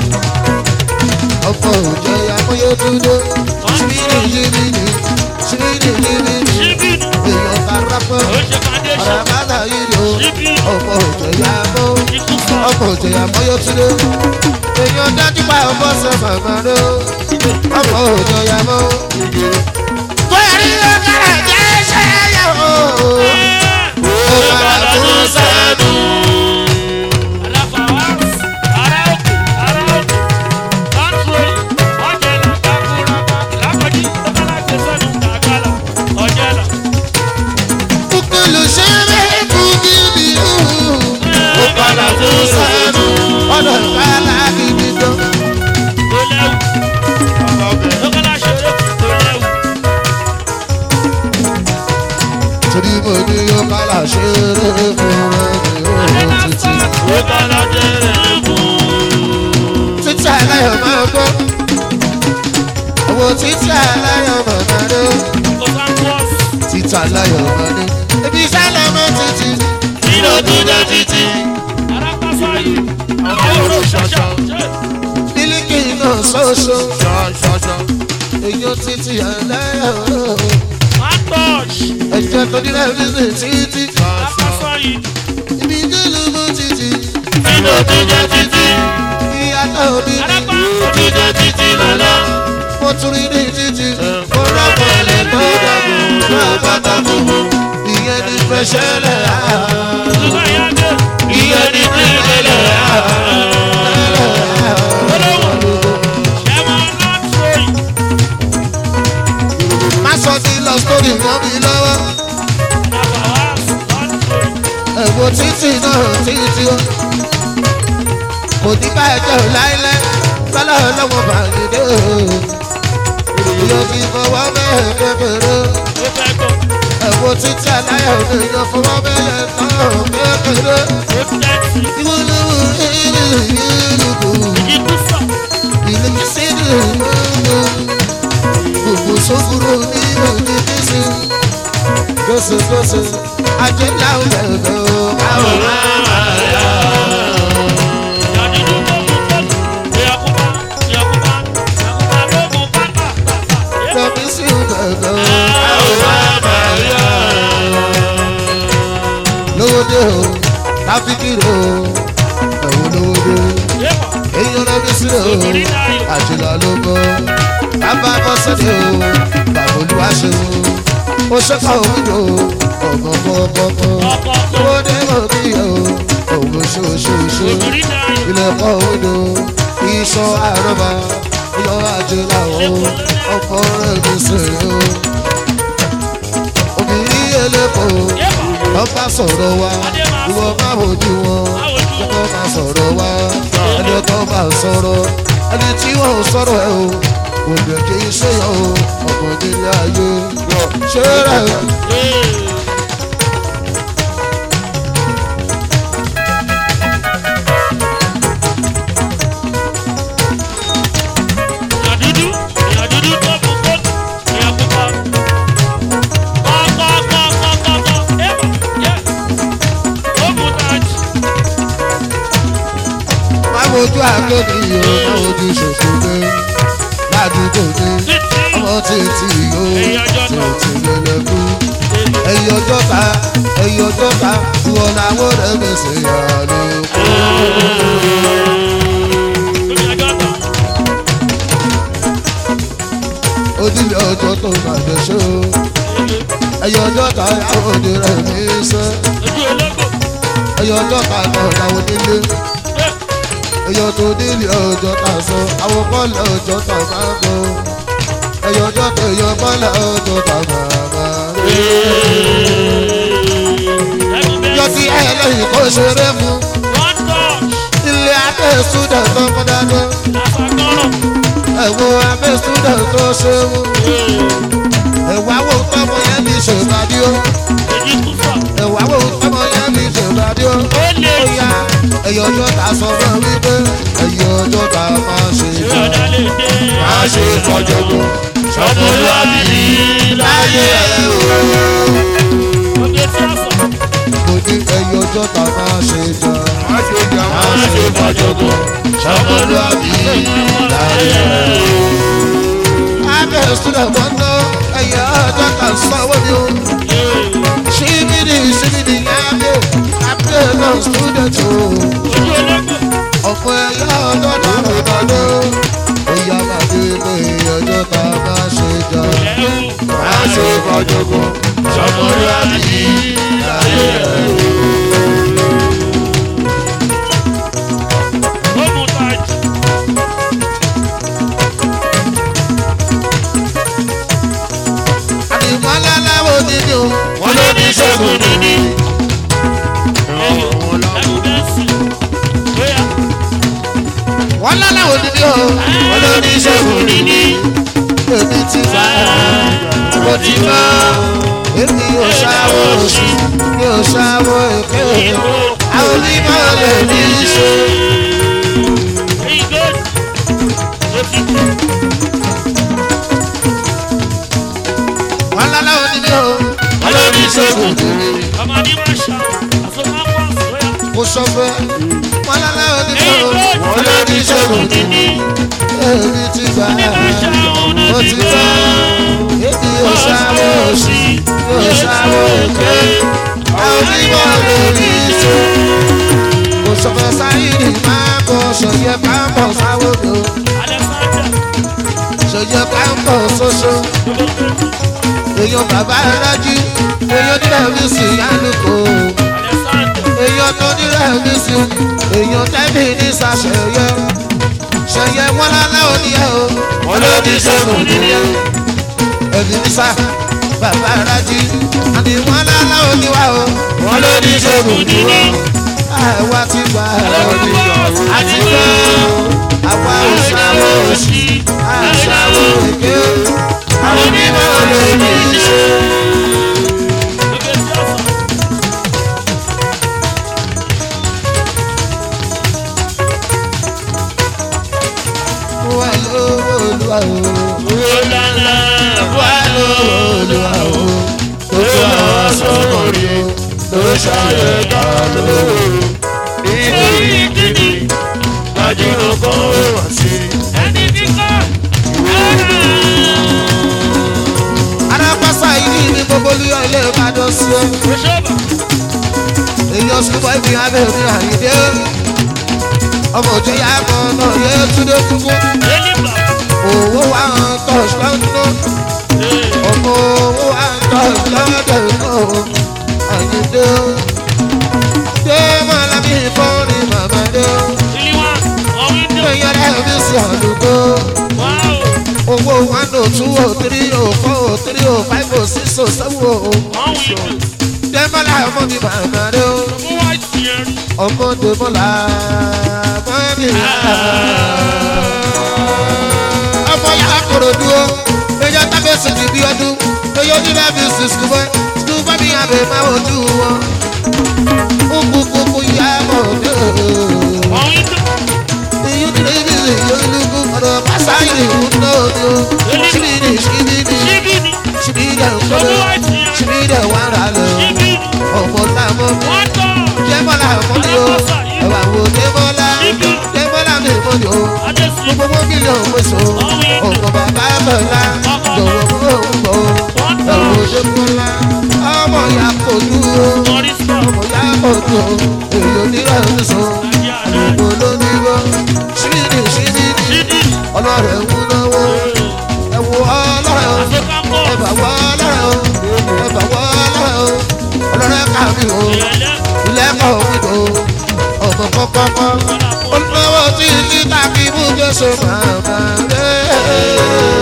Speaker 1: Ọmọ òde yà mọ́ yé túndé. Ṣíbìnì ṣíbìnì ṣíbìnì ṣíbìnì. Èèyàn kára pọ̀. Ọ̀rọ̀ àbáta yìí lò. Ọmọ òde yà mọ́. Ọmọ òde yà mọ́ yé túndé. Èèyàn dájú pa ọmọ sọ màmá rẹ̀. Ọmọ òde yà mọ́. Bóyá ní ọ̀gára jẹ́ ṣẹ́yà o. Ó máa tún sẹ́nu. Kúkúlù ṣe é kúkúlù hù. Ó padà tún sẹ́nu. Ọ̀dọ̀ ìpàlà gidi tó. Torí mo ní ó kálá ṣe é fún ẹni ó títí. Títí aláyọ̀ máa gbọ́. Owó títí aláyọ̀ máa máa dé. Títí aláyọ̀ máa dé. Ibi iṣẹ́ lọ́mọ títí. Ìlò dúdú títí.
Speaker 3: ṣọ́ṣọ́.
Speaker 1: mílíkì náà ṣoṣo
Speaker 3: ṣọ́ṣọ́ṣọ́.
Speaker 1: èyí títí ẹlẹ́yọ̀
Speaker 3: Matosh.
Speaker 1: ẹ̀jẹ̀ tó nílẹ̀ nílẹ̀ títí
Speaker 3: Lápásọ̀ yìí.
Speaker 1: ibi dúró mú títí
Speaker 3: Nínú jíjẹ títí.
Speaker 1: ìyàtọ̀ òbí
Speaker 3: Alápá òjíjẹ títí lọ́lọ́.
Speaker 1: mo tún rí ní títí mo rọ́pọ̀lẹ̀ tó dàgbò tó bàtà gbogbo ìyẹn ní fẹsẹ̀lẹ̀
Speaker 3: Ṣùgbọ́n ìyá dé. Ìyẹn ní ìpínlẹ̀ Olówó. Ẹ̀wọ̀n náà tó yìí.
Speaker 1: má sọ sí lọ sórí wọn mi lọ́wọ́
Speaker 3: Àbàwá náà tó yìí.
Speaker 1: ẹ̀wọ̀n títí náà títí o kò ní bá ẹjọ́ láíláí bọ́lá ọlọ́wọ́ bá mi dé o yóò ti fọwọ́ mẹ́rin kékeré
Speaker 3: Ó fẹ́ gbọ́.
Speaker 1: ẹ̀wọ̀n títí aláyọ̀ mi yóò fọwọ́ mẹ́rin náà kékeré
Speaker 3: Ó tẹ́tí.
Speaker 1: ìwúlúwú ìlú ìlú kù.
Speaker 3: Ikú sọ̀.
Speaker 1: ilé sídìí gbogbo sókúrò ní òní bísí gbèsègbèsè ajẹ́lá òbẹ̀bẹ̀ o. àwọn
Speaker 3: Ìyàdídú tó mú kọ́tù. Ìyàkúbá. Ìyàkúbá. Ìyàkúbá ló mú pátá.
Speaker 1: ọmọbí sí òbẹ̀bẹ̀ o. lówódé o táfíkìrì o ẹ̀wọ̀n lówódé
Speaker 3: Yébọ̀.
Speaker 1: èèyàn lọ́bí sí o àjùlọ ló bọ́ bàbá bọ́sẹ̀dẹ̀ o bàbá olúwaṣẹ́ o ó ṣẹ́kọ̀ òwúrò ọ̀gbọ̀n kọ́kọ́
Speaker 3: Ọkọ̀ tó.
Speaker 1: lówódé òbí o òun ṣoṣoṣo
Speaker 3: Òbírí náà yìí.
Speaker 1: ilẹ̀kọ̀ òwúrò iṣan àrọ́bà yọ àjùlọ o ọkọ̀ rẹ̀ mi sèré o obìnrin elépo
Speaker 3: Yébọ̀.
Speaker 1: ọba sọ̀rọ̀ wa ìwọ máa wojú wọn ọkọ̀ máa sọ̀rọ̀ wa ẹni ọkọ̀ máa sọ̀rọ̀ ẹni tí wọ́n ò sọ̀rọ̀ ẹ o òbí kì í ṣe yàn o ọkọ̀ nílé ayé ṣé rẹ̀
Speaker 3: Ìyàdídú. Ìyàdídú tó mú kọ́tù. Ìyàkúbá. Kọ́, kọ́, kọ́, kọ́, kọ́, kọ́. Yébọ̀. Yẹ́. Ó mú tájì.
Speaker 1: máa wojú àgbẹ̀dì o máa wojú ṣòṣòdè ládùúgbò ní
Speaker 3: Títí.
Speaker 1: ọmọ títí o
Speaker 3: Ẹ̀yin ọjọ́ náà.
Speaker 1: títí lẹ́lẹ́kú ẹ̀yin ọjọ́ ta ẹ̀yin ọjọ́ ta ìwọ̀n làwọn rẹ̀ fèsì yà lóko.
Speaker 3: Lórí ẹjọ́ tán.
Speaker 1: onílé ọjọ́ tó bàjẹ́ ṣó ẹ̀yin ọjọ́ ta àwọn òde rẹ̀ ní í sẹ́
Speaker 3: Ojú ológbò.
Speaker 1: ẹ̀yin ọjọ́ ta náà làwọn onílé
Speaker 3: Ẹ́.
Speaker 1: ẹ̀yin tó nílé ọjọ́ ta sọ àwọn bọ́ọ̀lù ọjọ́ ta máa bọ̀ ẹ̀yin ọjọ́ tó yọ bọ́ọ̀lù ọjọ́ ta máa máa rí.
Speaker 3: Ẹ̀gùn bẹ́ẹ̀.
Speaker 1: yọ ti ẹ̀ lẹ́yìn kó ṣeré fún
Speaker 3: One touch.
Speaker 1: ilé abẹ́ ṣúdẹ̀ tó kọ́ dáná
Speaker 3: Àfàgọ́rọ̀.
Speaker 1: ẹ̀wọ̀n abẹ́ ṣúdẹ̀ tó ṣe wú ẹ̀wà wo tọ́mọ yẹn ní ṣèbàdí ó
Speaker 3: Èyí kú sọ̀.
Speaker 1: ẹ̀wà wo tọ́mọ yẹn ní ṣèbàdí ó.
Speaker 3: Ó lè
Speaker 1: Bóyá ẹ̀yọ̀ ọjọ́ ta sọ fún mi pé ẹ̀yọ̀ ọjọ́ ta máa ṣe
Speaker 3: ṣe
Speaker 1: jọ.
Speaker 3: ọ̀dà lè dé.
Speaker 1: Máa ṣe fọjọ́gbọ́n ṣọmọlúwàbí láyé ẹ̀ o.
Speaker 3: Oge tí a sọ̀.
Speaker 1: Mo ní ẹ̀yọ̀ ọjọ́ ta máa ṣe jọ. Máa ṣe jọ máa ṣe fọjọ́gbọ́n ṣọmọlúwàbí láyé ẹ̀ o. Abẹ́ ìsúlẹ̀ wọn ná ẹ̀yọ̀ ọjọ́ ta sanwó mi o. Ṣíbìdì ṣíbìdì yẹn lé abẹ́ náà student o.
Speaker 3: Ojú ológbò.
Speaker 1: ọ̀pọ̀ ẹ̀yà ọjọ́ ta bàbá ló. Ó yá bàbá ilé ọjọ́ ta máa ṣe jọ.
Speaker 3: Ẹ̀rù.
Speaker 1: Máa ṣe fọjọ́gbọ́n ṣọmọlúwàbí láyé ẹ̀ o.
Speaker 3: Ó mú tájì.
Speaker 1: Àdìmọ́lá láwọn onídìí o.
Speaker 3: Wọ́n ló ní ṣẹ́gun níní. Ẹ̀gùn bẹ́ẹ̀ sì. Bóyá.
Speaker 1: Wọ́n láláwọ̀ onídìí o.
Speaker 3: Wọ́n ló ní ṣẹ́gun níní.
Speaker 1: Èmi ti fà á. Mo ti mọ́. Èmi ò ṣàwọ̀ òṣì. Mi ò ṣàwọ̀ èké. Àwọn onímọ̀ lè ní í ṣe.
Speaker 3: Èyí good. Ó ti kú.
Speaker 1: Wọ́n láláwọ̀ onídìí o.
Speaker 3: Wọ́n ló ní ṣẹ́gun níní. Ọmọdé máa ṣá. Àfọwọ́pọ̀ bóyá.
Speaker 1: kò ṣọfẹ́ wọn lálẹ́ òní
Speaker 3: èyí
Speaker 1: fún
Speaker 3: tó
Speaker 1: wọn ló ní ṣòro
Speaker 3: ti ní
Speaker 1: èmi ti gbà ó ti tán èmi ò ṣàwọ̀ òṣì yóò ṣàwọ̀ òkè àwọn onímọ̀ lórí iṣẹ́ kò sọ̀fẹ́ sáyìnì máa bọ̀ ṣòye káàpọ̀ sáwọ́dọ̀ ṣòye káàpọ̀ ṣoṣo èèyàn bàbá rájí èèyàn nílẹ̀ mi sì yánukò èèyàn tó nílẹ̀ mi sì èèyàn tẹ́bí ní sàṣẹyẹ ṣẹyẹ wọn lálẹ́ òní ẹ o wọn ló ní sẹ́gun nìyẹn ẹ̀mí ní sá bàbá rájí àti wọn lálẹ́ òní wa o wọn ló ní sẹ́gun nìyẹn àwa ti gbà àti gbà àwa ò ṣàwọ̀ òṣì àṣàwọ̀ èké àwọn onímọ̀ lórí iṣẹ́. wà lówó olúwa o wà lówó olúwa o tó tó àwọn sọ̀rọ̀ rí o tó ṣàyẹ̀ ká lówó nítorí kíni gbajúmọ̀ kan wà sí. arápásá yìí ní gbogbo olúyọ ilé ìbàdàn sí ẹ èèyàn sùpọ̀ ibi abẹ́ mi àyídé ọmọ òjò yá mọ́ náà yẹ túndé kúkú owó wa ń tọ̀ ṣọ́nù ọmọ owó wa ń tọ̀ lọ́dọ̀ náà àyídé dé mọ́lábí fọ́ọ̀rì màmá dé èèyàn rẹ̀ mi sí àdúgbò owó one oh two oh three oh four oh three oh five oh six oh seven oh dẹ́mọ́lá ọmọ mi màmá dé ọmọ dẹ́mọ́lá ọmọ mi ọmọ yà kúrò dúró ẹjọ́ tábẹ́sì ti bí ọdún ẹyọ nílẹ̀ bí sísú bọ́ sísú bọ́ mi àbẹ̀ máa wojú wọn ó kú kúkú yá mọ̀ dé èyí ti lè bí ìyọlùkù ọ̀rọ̀ pàṣáyé ìwúná òdo ṣíbìdì ṣíbìdì ṣíbìdì ọ̀kọ́dọ̀ ṣíbìdì wàrà lọ ọmọ làmọ́ jẹ́mọ́lá ọmọdé o ẹ̀wà wo jẹ́mọ́lá jẹ́mọ́lá mi mọ́ni o gbogbo wọn mílíọ̀nù pèsè o ọmọ bàbá bọ̀lá lọ́wọ́ fún òun bọ̀ o ẹ̀wọ̀ jẹ́mọ́lá ọmọ ya kò dúró ọmọ ya kò dúró èyí onírọ̀ ń sọ àlùkò lóníwọ̀ ṣíbìdì ṣíbìdì ọlọ́rẹ̀ ń náwó ẹ̀wọ̀ ọlọ́rẹ̀ o ẹ̀bà wọ́ ọlọ́rẹ̀ o ẹ̀bà wọ́ ọlọ́rẹ̀ o ọlọ́rẹ̀ kàmí o ilẹ̀kọ̀ òwúdò ọmọ kọ́kọ́kọ́ olùdókòwò tí títà kí mú jésù màmá rẹ̀.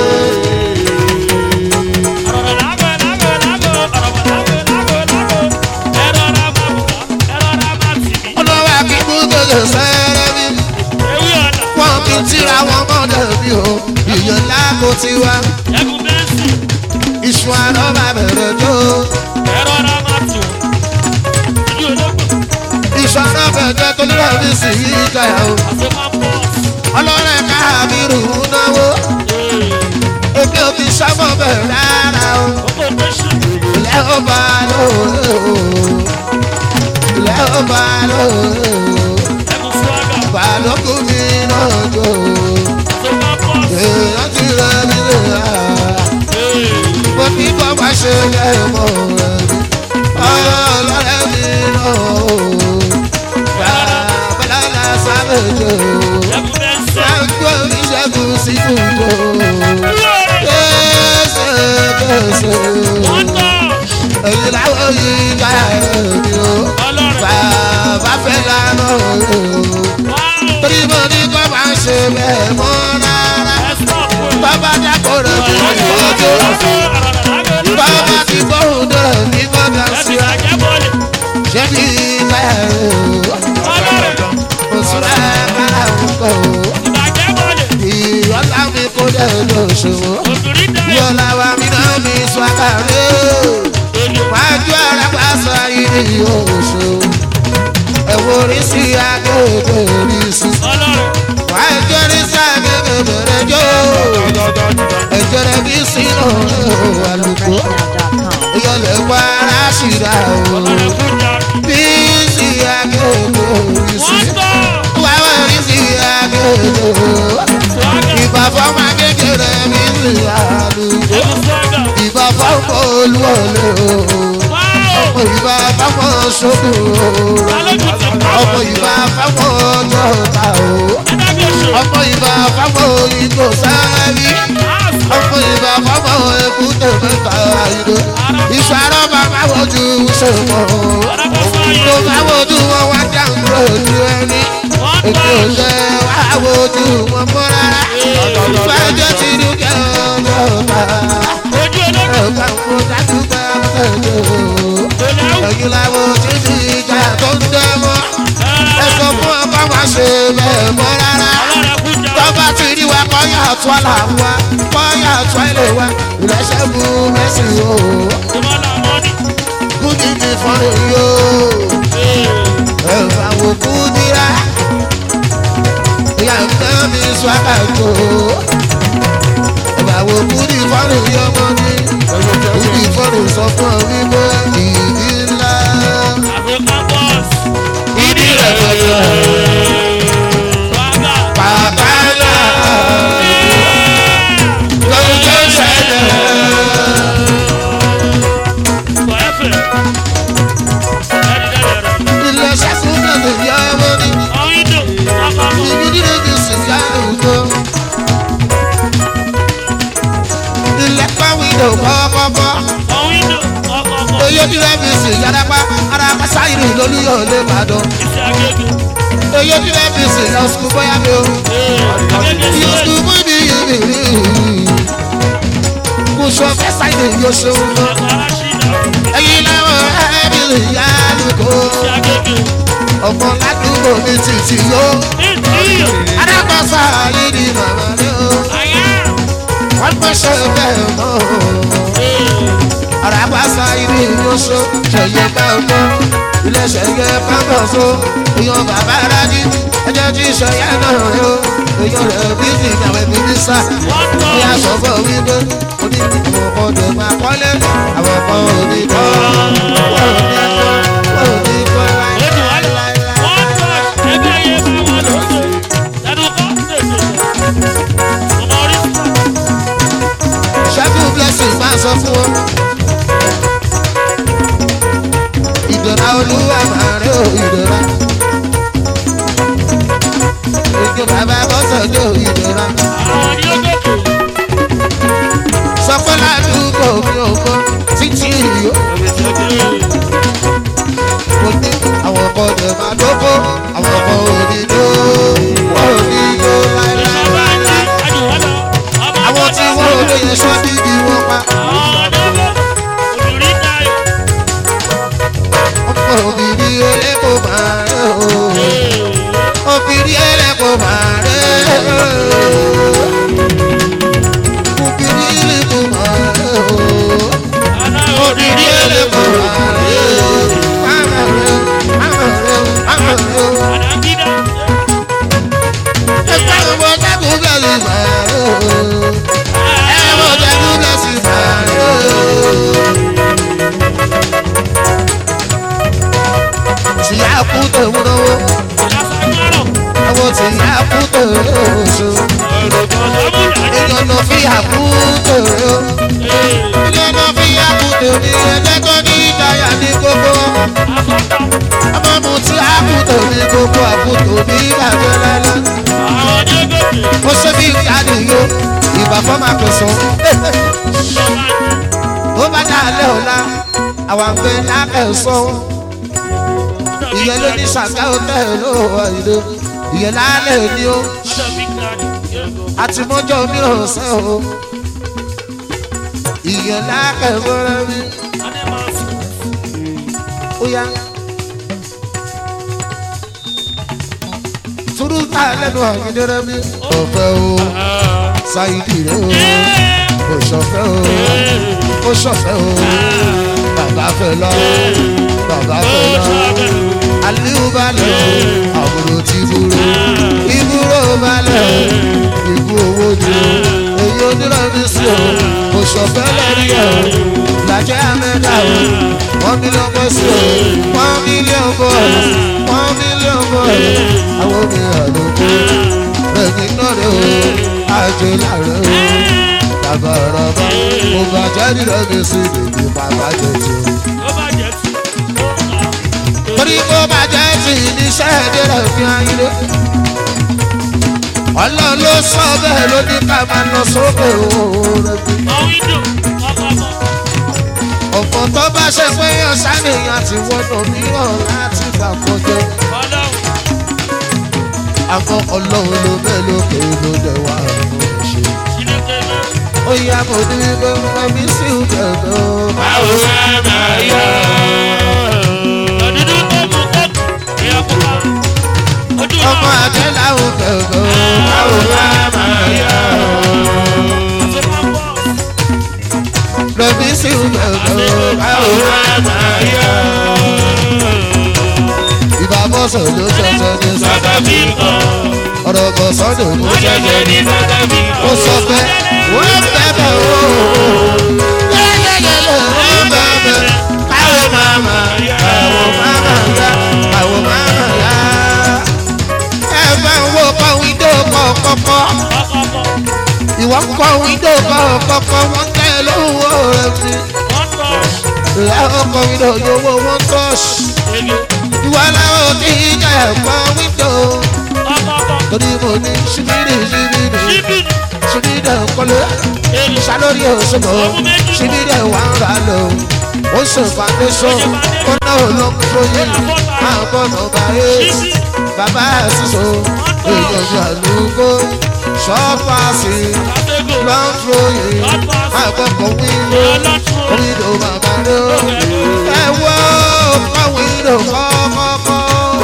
Speaker 1: olùwà kí mú jésù sẹ́rẹ́ mi wọ́n kì í tíra wọn mọ́dọ̀ mi o ìyẹn lágbo tiwa iṣu àná bá bẹ̀rẹ̀ jó iṣu àná bẹ̀rẹ̀ tó nílò mi sì yí ìjọyà o ọlọ́rẹ̀ káàbírù náwó èmi ò fi sábọ̀ bẹ̀rẹ̀ rárá o ilẹ̀ ó bá lò ó ilẹ̀ ó bá lò ó balógun mi náà jò èèyàn ti rẹ̀ mí lè rà mo ní kó má ṣe lẹ́mọ̀ rẹ̀ ọlọ́rẹ̀ mi náà o bàbá sábẹ̀jọ sáńgbó oníṣègùn sí kùjọ kéṣe kéṣe èyí làwọn yìí ká ẹ̀mí o bàbá fẹ́ lánà o torí mo ní kó má ṣe bẹ́ẹ̀ mọ́ rárá bàbá dákọ̀ rẹ̀ bí wọ́n ti wọ́n tó bàbá ti gbóhùn náà ní gbọ́dọ̀ sí wa ṣé bí báyà o òṣùlá kára ń kọ́ o ìyọ́lá mi kó dẹ̀ lóṣòwò yọ̀lá wa mi náà mi sọ àkàrẹ́ wájú ara pa sọ yìí ní oṣù ẹ̀wọ̀n orí sí agbègbè rí sí wájú orí sí agbègbè bẹ̀rẹ̀ jó ẹ̀jẹ̀ rẹ̀ bí sínú àlùkò ìyọ̀lẹ̀ wá aráṣìíra o bí sí agbègbè lólúyọ̀lé o ọmọ ìbá fáwọn ṣòkò ọmọ ìbá fáwọn jọta o ọmọ ìbá fáwọn ìgò sáré ọmọ ìbá fáwọn èkúté mẹ́ta ìdó ìṣàrọ̀ bàbá wojú ṣòkò tó bá wojú wọn wá dáhùn lójú ẹni èmi ò ṣe wá wojú wọn mọ́ rárá ìfẹ́jọ́ ti dúkẹ́ ọjọ́ ta ẹ̀ka mo dájú pé ọ̀tẹ̀jọ́ ẹ̀yin làwọn tí ti ìjà tó ń dẹ́ mọ́ ẹ sọ fún ọba wa ṣe bẹ́ẹ̀ mọ́ rárá tọ́ba ti rí wa kọ́yà tó àlà wa kọ́yà tó àìlè wa ìrẹsẹ̀ mú mẹ́sì o kúndì mi fọ́nrẹ́ yóò ẹ̀fà wò kúndìrá ìyá nǹkan mi sọ àkàtò ẹ̀fà wò kúndì fọ́nrẹ́ yóò mọ́ ní kúndì fọ́nrẹ́ sọ fún ọ wípé ìdí ńlá ìdí rẹ̀ fẹ́rẹ̀ bàbá ńlá lọ́jọ́ ṣẹlẹ̀ ilé ṣẹ́sùn náà lè yá ọmọ ní ibi nílé mi sì yá òjò ilé pàwí ló kọ́kọ́kọ́ oyè nílé mi sì yára arapa sáyìnì lólúyọ̀ lè bàdàn oyè nílé mi sì lọ sùkú bóyá mi o yóò sùkú mú mi yìí mi rí kò sọ fẹ́ sáyìnì yóò ṣe wọn lọ ẹyin lẹ́wọ̀n ẹ̀mí lè yá lóko ọmọ ládùúgbò mi títí yó adágbọ́sá yìí ni màmá mi o wọ́n pẹ́ ṣe bẹ́ẹ̀ mọ́ o arábàṣà yìí ni yóò ṣe ṣẹ̀yẹ bẹ́ẹ̀ mọ́ iléeṣẹ́ yẹ pápá so èèyàn bàbá rájí ẹjẹ́ tí ìṣẹ̀yẹ náà rẹ o èèyàn rẹ̀ bí ti ìgbàwé mi ní sá ní aṣọ́fọ́ wípé oní àwọn ọkọ̀ tó máa kọ́lé àwọn ọkọ̀ òní kọ́ wọ́n ò ní kọ́ wọ́n ò ní kọ́ láíláíláí. ṣẹ́gun blessing máa sọ fún wọn. ìdọ̀rà olúwa máa rí o ìdọ̀rà. ìjọ bàbá bọ́sọ̀ ní o ìdọ̀rà. sọpọ́ ládùúgbò mi ò mọ títí ìyó. mo ní àwọn ọkọ̀ ọ̀dẹ̀ máa dókó àwọn ọkọ̀ òní dó wọ́n ò ní yó láéláé. àwọn tí wọ́n ò lóye sọ bíbí wọn pa. ọkọ̀ òbírí ẹlẹ́kọ̀ máa rẹ̀ o. òbírí ẹlẹ́kọ̀ máa rẹ̀ o. òbírí ẹlẹ́kọ̀ máa rẹ̀ o. òbírí ẹlẹ́kọ̀ máa rẹ̀ o. máma rẹ̀ o máma rẹ̀ o máma rẹ̀ o. ẹgbẹ́ ọmọ jágun bẹ́ẹ̀ lè máa rẹ̀ o. ẹ̀wọ̀n jágun bẹ́ẹ̀ sì máa rẹ̀ o. tí a kú tòun lọ́wọ́ àwọn tí a kú tòun oṣù ìyọ̀nà fi àkú tòun o ìyọ̀nà fi àkú tòun ní ẹgbẹ́ tó ní ìdáyà ní gbogbo ọmọ mu tí a kú tòun ní gbogbo àkútò ní ìbàjẹ́ lẹ́lẹ́ ó ṣe bí ìyáàdì yó ìbà fọ́mà pẹ̀sán ó bá dá alẹ́ ọ̀la àwọn àgbẹ̀ lákẹ̀sán ìyẹn ló ní ṣàgá hotel ló wà ìlú ìyẹn lálẹ́ òní o àti mọ́jọ́ mìíràn ṣe o ìyẹn lákẹ̀wọ́rẹ́ mi ó yá. turuta lẹ́nu àyíndẹ́rẹ́ mi ọ̀fẹ́ o ṣáìdì rẹ o kò ṣọ̀fẹ́ o kò ṣọ̀fẹ́ o bàbá fẹ́ lọ bàbá fẹ́ lọ aliu balẹ̀ àbúrò ti burú ìbúrò balẹ̀ ìbú owó ni o èyí onírọ̀ mi sí o kò ṣọ̀fẹ́ lẹ́rí ẹ̀ o làjẹ́ amẹ́ta o one million boys o one million boys one million boys àwọn obìnrin àlòkù ẹ̀yìn náà rẹ̀ o àjẹ́ láàrẹ̀ o rọ̀bọ̀rọ̀bọ̀ mo bàjẹ́ nílẹ̀ mi sí bèbí bàbá jẹ tí o.
Speaker 3: ó bá jẹ tí ó kà á.
Speaker 1: torí mo bàjẹ́ tí níṣẹ́ ìdílé fi ayílé. ọlọ́run ló sọ bẹ́ẹ̀ ló ní ká máa lọ sókè òòrùn bí.
Speaker 3: mọ wíńdò ọkọ̀ mọ́.
Speaker 1: ọ̀pọ̀ tó bá ṣe pé ọ̀sánìyàn ti wọ́nà mìíràn láti gbàgbọ́jẹ́.
Speaker 3: ọlọ́run
Speaker 1: àmọ́ ọlọ́run ló bẹ́ẹ̀ lókè ló dẹ̀ wá ọ̀run ṣe.
Speaker 3: sílẹ̀kẹ̀ náà.
Speaker 1: ó yá mo ní gbọ́ngàn mi sí ìdẹ̀dọ̀.
Speaker 3: báwo wá máa yọ. ọ̀dúndún tó mú kókò ìyá pupa. ojú
Speaker 1: ọmọ
Speaker 3: náà
Speaker 1: àjẹ́ làwọn gbẹ̀ngàn.
Speaker 3: báwo wá máa yọ. àti máa bọ̀.
Speaker 1: lọ́bí sí ìdẹ̀dọ̀.
Speaker 3: báwo wá máa yọ.
Speaker 1: ìbábọ̀sọ̀ ló ṣẹ̀ṣẹ̀ ní
Speaker 3: sọ́kà
Speaker 1: sọ́kà
Speaker 3: bí kọ́.
Speaker 1: ọ̀rọ̀ bọ̀ sọ́dọ̀ ló
Speaker 3: ó
Speaker 1: ṣẹ̀ṣẹ̀
Speaker 3: ṣẹ̀ṣẹ̀
Speaker 1: ní.
Speaker 3: ní sọ́kà bí kọ́.
Speaker 1: ó sọ pé wọ́n bẹ̀bẹ̀ o. yẹ́yẹ́yẹ́yẹ́ wọ́n bẹ̀bẹ̀. káwọ́ máma káwọ́ máma yá káwọ́ máma yá. ẹ bá ń wo kọ́ wíńdò kọ̀ọ̀kọ̀kọ̀.
Speaker 3: ọkọ̀
Speaker 1: ìwọ ń kọ́ wíńdò kọ̀ọ̀kọ̀kọ̀ wọ́n tẹ̀ lówó rẹ̀ mi.
Speaker 3: wọ́n tọ̀
Speaker 1: ìyá ọkọ̀ wíńdò yòówó wọ́n tọ́ṣì.
Speaker 3: ṣẹ́gi.
Speaker 1: ìwọ làwọn tí ń jẹ́ ẹ̀kọ́ wíńdò.
Speaker 3: ọkọ̀
Speaker 1: torí mo ní ṣíbírì ṣíbírì
Speaker 3: ṣíbí
Speaker 1: ṣíbírì kọ́lé.
Speaker 3: èrè
Speaker 1: salori osomo sibiri wa ń ra lọ ó ṣe foundation ó náà ló ń tóyè àgbọ̀nà báyé bàbá sísọ èèyàn àlùkò ṣọ́fàṣì
Speaker 3: àtẹ́gò
Speaker 1: ló ń tóyè àgbọ̀kọ̀ wíńdò wíńdò bàbá rẹ ẹ wọ́ pàwíńdò kọ́kọ́kọ́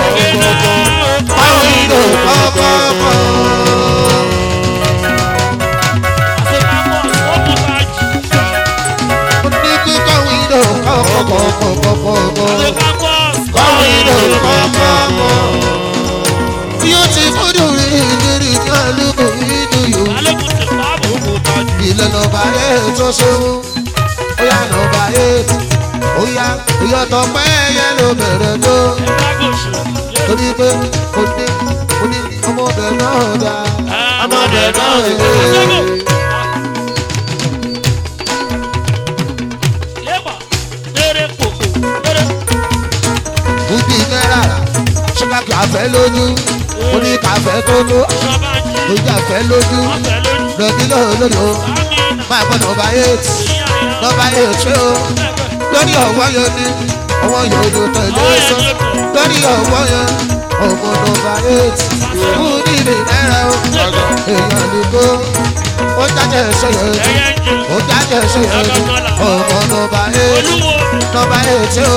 Speaker 1: pàwíńdò kọ́kọ́kọ́. ní kíkọ́ wíńdò kọ́kọ́kọ́kọ́kọ́. kọ́wìnà kọ́kọ́kọ́. tí ó ti fọ́dọ̀ rí ìrírí ní àlùkò nínú yòó. ilẹ̀ nọmba eight tó ṣeun. ó yá nọmba eight. ó yá ìyọ̀tọ̀ pẹ́ yẹ ló bẹ̀rẹ̀ tó. torí pé mo ní mo ní ọmọdé náà dá. ọmọdé náà yé. bùbí náírà ṣúgà kàfẹ́ lójú. mo ní kàfẹ́ tó tó. mo jà fẹ́ lójú. lọ́bí lóòlódò. máa bọ́ nọmba eight. nọmba eight ṣé o. lórí ọwọ́ yẹn ni ọwọ́ yẹn ojú tẹ̀lé sọ lórí ọwọ́ yẹn ọmọ nọmba eight fún níbi náírà o èèyàn lè kó ó jáde sọyọ ó jáde sọyọ ọmọ nọmba eight nọmba eight o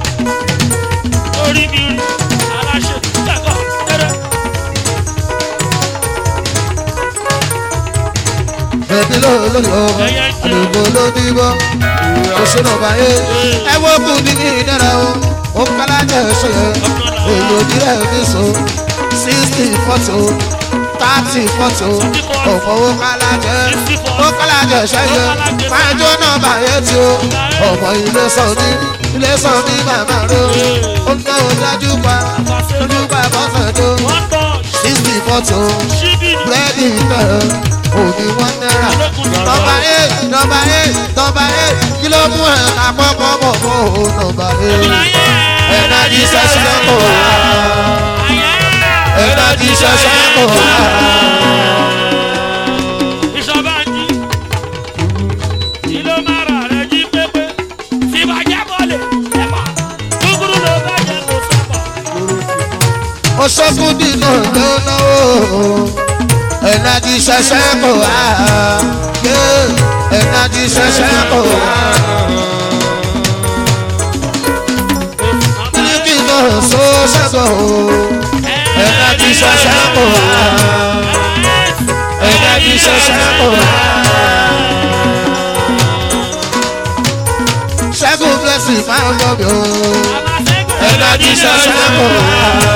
Speaker 1: bẹ̀bí lórí ọmọ àdúgbò ló dìbò oṣù nọmba eight ẹ wọ́n kú níbi náírà o ó kálá jẹ́ sọyọ èyí ò ní rẹ̀ ní so sixty forty thirty forty ọ̀pọ̀ owó kálá jẹ́ ó kálá jẹ́ sẹ́yẹ máa jó nọmba eight o ọmọ ilé sọ ní ilé sọ ní màmá rẹ o ó ń náwó dájú pa lójú pa bọ́sẹ̀ tó sixty forty búrẹ́dì tẹ̀ òní wọ́n náírà nọmba eight nọmba eight nọmba eight kí ló mú ẹ̀ àpapọ̀ bọ̀ bọ̀ o nọmba eight ẹ̀dájí ṣẹṣẹ kò wá ẹ̀dájí ṣẹṣẹ kò wá. oṣogun dínà lọ́nà o ẹ̀dájí ṣẹṣẹ kò wá ẹ̀dájí ṣẹṣẹ kò wá. Kílíkì náà so ṣẹ́gun o ẹ̀dájí ṣẹṣẹ kò wá ẹ̀dájí ṣẹṣẹ kò wá. ṣẹ́gun blessing máa ń lọ bí o ẹ̀dájí ṣẹṣẹ kò wá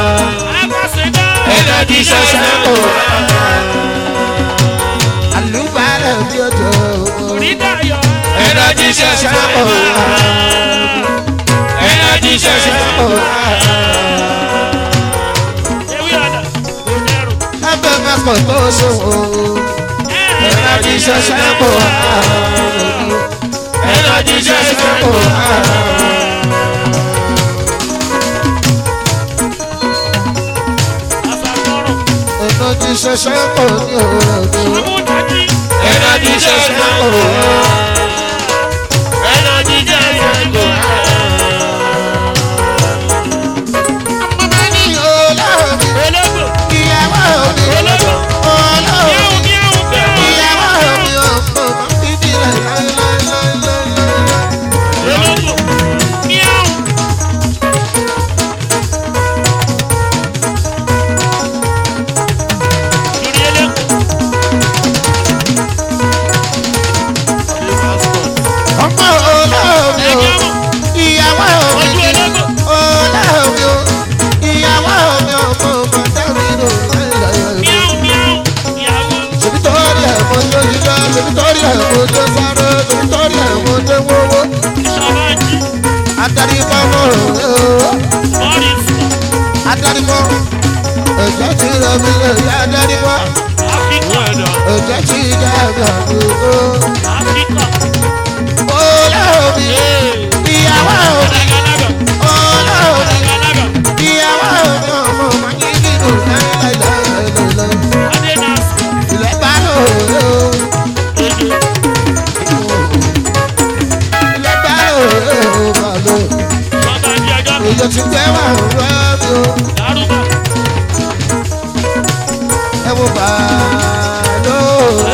Speaker 1: ẹ̀dájí ṣẹṣẹ kò wá. àlùbárẹ̀ bí ọjọ́ ẹ̀dájí ṣẹṣẹ kò wá ẹ̀dájí ṣẹṣẹ kò wá. ẹgbẹ́ mẹ́kọ̀ọ́ tó ṣòwò Ẹ̀rọ̀jì ṣẹ̀ṣẹ̀ kò há. Ẹ̀rọ̀jì ṣẹ̀ṣẹ̀ kò há.
Speaker 3: Àfàkọ́rọ̀.
Speaker 1: Ẹ̀rọ̀jì ṣẹ̀ṣẹ̀ kò ní òròdò.
Speaker 3: Amúdájí.
Speaker 1: Ẹ̀rọ̀jì ṣẹ̀ṣẹ̀ kò há.
Speaker 3: Ẹ̀rọ̀jì ṣẹ̀ṣẹ̀ kò há.
Speaker 1: Ọmọ ní olóòbí.
Speaker 3: Ológbò.
Speaker 1: Ìyàwó mi.
Speaker 3: Ológbò.
Speaker 1: Olóòbí.
Speaker 3: Miau, miau, miau.
Speaker 1: Ìyàwó mi ò mọ̀ mọ́ bíbí rẹ̀ láéláéláéláé.
Speaker 3: Ológbò. Miau. Lórí eléko.
Speaker 1: Ọmọ olóòbí o.
Speaker 3: Ẹ̀jẹ̀ mọ̀.
Speaker 1: Ìyàwó mi.
Speaker 3: Ojú ológbò.
Speaker 1: Olóòbí o. Ìyàwó mi ò mọ̀ mọ́ dárí lò láéláéláé.
Speaker 3: Miau, miau. Ìyàwó.
Speaker 1: Tòbítorí ẹ̀ mo jó yíyá, tòbítorí ẹ̀ mo jó sáré, tòbítorí ẹ̀ mo jó wọ́wọ́.
Speaker 3: Ìṣọ̀lá jí.
Speaker 1: Adarí kọ́ mọ̀ ọ́.
Speaker 3: Bọ́ọ̀lì fún.
Speaker 1: Adarí kọ́. Ẹ̀jẹ̀ ti rẹ̀ mí lè yá adarí kọ́.
Speaker 3: Áfíríkà.
Speaker 1: Ẹ̀jẹ̀ ti dá ẹ̀gbà gbogbo.
Speaker 3: Áfíríkà.
Speaker 1: Olóòbí.
Speaker 3: Ee.
Speaker 1: Ìyàwó mi.
Speaker 3: Lágàlágà.
Speaker 1: Olóòbí.
Speaker 3: Lágàlágà.
Speaker 1: Ìyàwó mi ọmọ máa ń yí nínú láéláéláéláé.
Speaker 3: Adé náà sùn.
Speaker 1: Ilẹ̀ bá lò ó.
Speaker 3: Ojú.
Speaker 1: Ilẹ̀ bá lò ó. Bá lò ó.
Speaker 3: Bàbá di ọjọ́ mi.
Speaker 1: Èyí ti gbé wà rọ́ mi o.
Speaker 3: Dárúbà.
Speaker 1: Ẹ wo bá lò ó.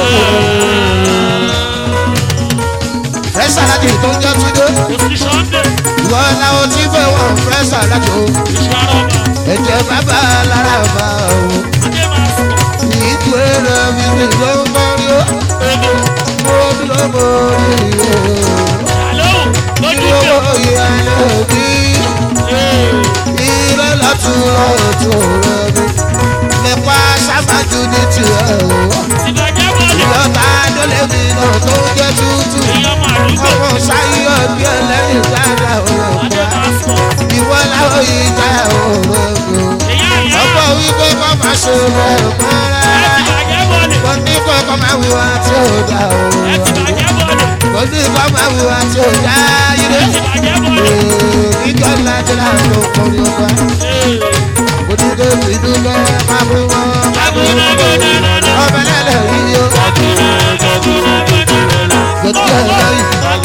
Speaker 1: Fẹ́ sàlájì tó ń jẹ́ túndé.
Speaker 3: Òṣìṣọ́ ń bẹ̀.
Speaker 1: Ìwọ làwọn tí fẹ́ wọ̀n fẹ́ sàlájì o.
Speaker 3: Ìṣàrọ̀bà.
Speaker 1: Ẹ̀jẹ̀ bàbá lára bá o.
Speaker 3: Adé máa sùn.
Speaker 1: Ìtú ẹ̀rọ mi ni ló ń bọ́ rí o.
Speaker 3: Ojú.
Speaker 1: Mo dúró mo rí o.
Speaker 3: Àlóhùn. Lójú
Speaker 1: Ìwọ
Speaker 3: ìjọ.
Speaker 1: ìyá lòdì.
Speaker 3: Ee.
Speaker 1: Ìrẹ́ lọ́tún lọ́tún rẹ̀ mi. Nípa sábàjú ní tiẹ̀ o.
Speaker 3: Ìbàjẹ́ bọ́ọ̀lù.
Speaker 1: Ìjọba dólé mi náà tó jẹ́ tútù.
Speaker 3: Èèyàn màlúgbò.
Speaker 1: Ọmọ sáyé ọdún ẹlẹ́rìí dáadáa ọ̀rọ̀
Speaker 3: Adé
Speaker 1: pa.
Speaker 3: máa sùn.
Speaker 1: Ìwọ láwọn yìí já ọ̀rọ̀ mi o.
Speaker 3: Èèyàn ìyá.
Speaker 1: Ọ̀pọ̀ wípé kọ́ máa ṣe bẹ̀rù kan
Speaker 3: Ẹ
Speaker 1: rárá.
Speaker 3: ti bàjẹ́ bọ́ọ̀lù.
Speaker 1: Kò ní kọ́ kọ́ máa wíwá tí ò dá o.
Speaker 3: Ẹ ti bàjẹ́ bọ́ọ̀lù.
Speaker 1: Kò ní kọ́ máa wíwá tí ò dá yìí.
Speaker 3: Ẹ ti bàjẹ́ bọ́ọ̀lù.
Speaker 1: Ìjọ ńlá ti là ń lò kọrin ọba.
Speaker 3: Ee.
Speaker 1: Kò ní kó fi dúpẹ́ máa fún wọn.
Speaker 3: Agbónágbónágbóná.
Speaker 1: Ọbẹ̀ lẹ́lẹ̀ yìí o.
Speaker 3: Agbónágbónágbóná.
Speaker 1: Kò tí ẹ̀ lọ́yìn.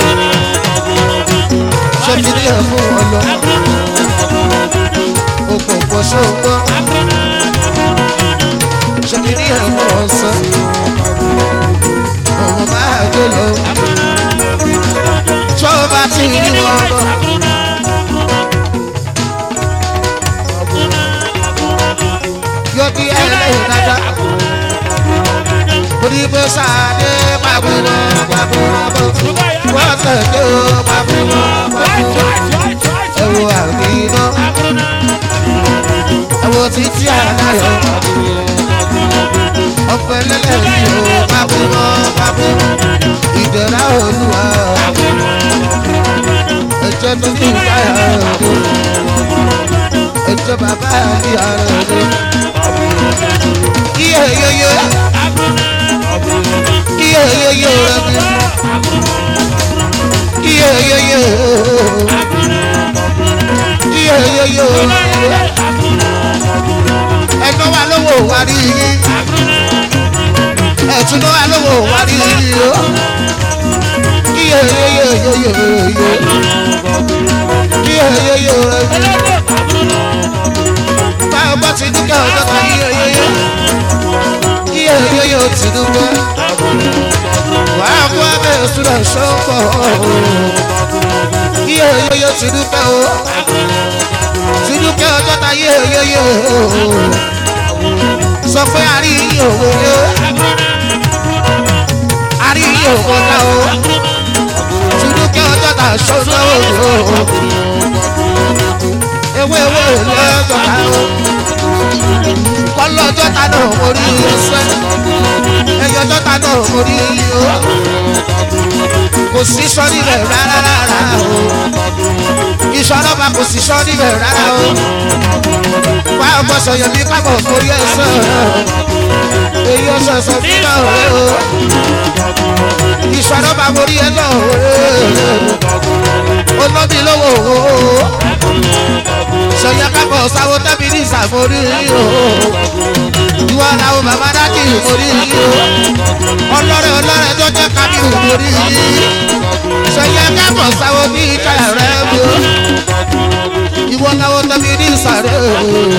Speaker 1: Ṣé kí ni ẹ̀ fún wọn lọ? Òpò pọ̀ ṣóńgbọ́. Ṣé kí ni ẹ̀ fún wọn sọ? Ọmọ máa jó lọ. Ṣé o bá ti rí wọn bọ̀? Yóò bí ẹ lẹ́yìn dáadáa. Mo ní pé sáadé pàbùrọ̀ pàbùrọ̀ bọ̀. Wọ́n tẹ̀lé o pàbùrọ̀ pàbùrọ̀. Ẹ wo àmì iná. Ẹ wo títí àdáyọ̀. Ọ̀pẹ lẹ́lẹ́yìn o pàbùrọ̀ pàbùrọ̀. Ìdẹ̀ra olúwa. Ẹ̀jẹ̀ tó ní ìdáyà rẹ̀. Ẹ̀jẹ̀ bàbá ìyá rẹ̀. Iye yoyo. Iye yoyo rẹ̀ mi. Iye yoyo. Iye yoyo. Ẹ̀tọ́ wa lówó wa rí yín. Ẹ̀tún náà wa lówó wa rí yín o. Iye yoyo yoyo. Iye yoyo rẹ̀ mi. Báwo bá ti dúkẹ́ ọjọ́ kan iye yoyo. Iye yoyo ti dúkẹ́. Wàá kó abẹ́ ìṣúná ṣọ́pọ̀. Iye yoyo ti dúkẹ́ o. Ti dúkẹ́ ọjọ́ kan iye yoyo. Sọ pé a rí iye òwe yó. A rí iye òwe ká o. Ti dúkẹ́ ọjọ́ kan ṣọ́nà o. Ewé ewé lọ́jọ́ ká o. Kọ́lọ́jọ́ ta náà mo rí ẹsẹ̀. Ẹyọjọ́ ta náà mo rí o. Kò sí sọ níbẹ̀ rárá rárá o. Iṣọ́ ọlọ́ba kò sí sọ níbẹ̀ rárá o. Wá ọmọ sọ̀yọ̀ mi kábọ̀ mórí ẹsẹ̀. èyí ọ̀sọ̀ọ̀sọ̀ bí náà rẹ̀ o ìṣòro bá borí ẹ náà o olóbi lówó o sọyà kápọ̀ sáwọ́ tẹ́bi ní ìsàmórí o ìwọ làwọn bàbá dákì mórí o ọlọ́rẹ̀ ọlọ́rẹ̀ tó jẹ́ kábíyù mórí sọyà kápọ̀ sáwọ́ ní ìjà rẹ̀ o ìwọ làwọn tẹ́bi ní ìsàrẹ̀ o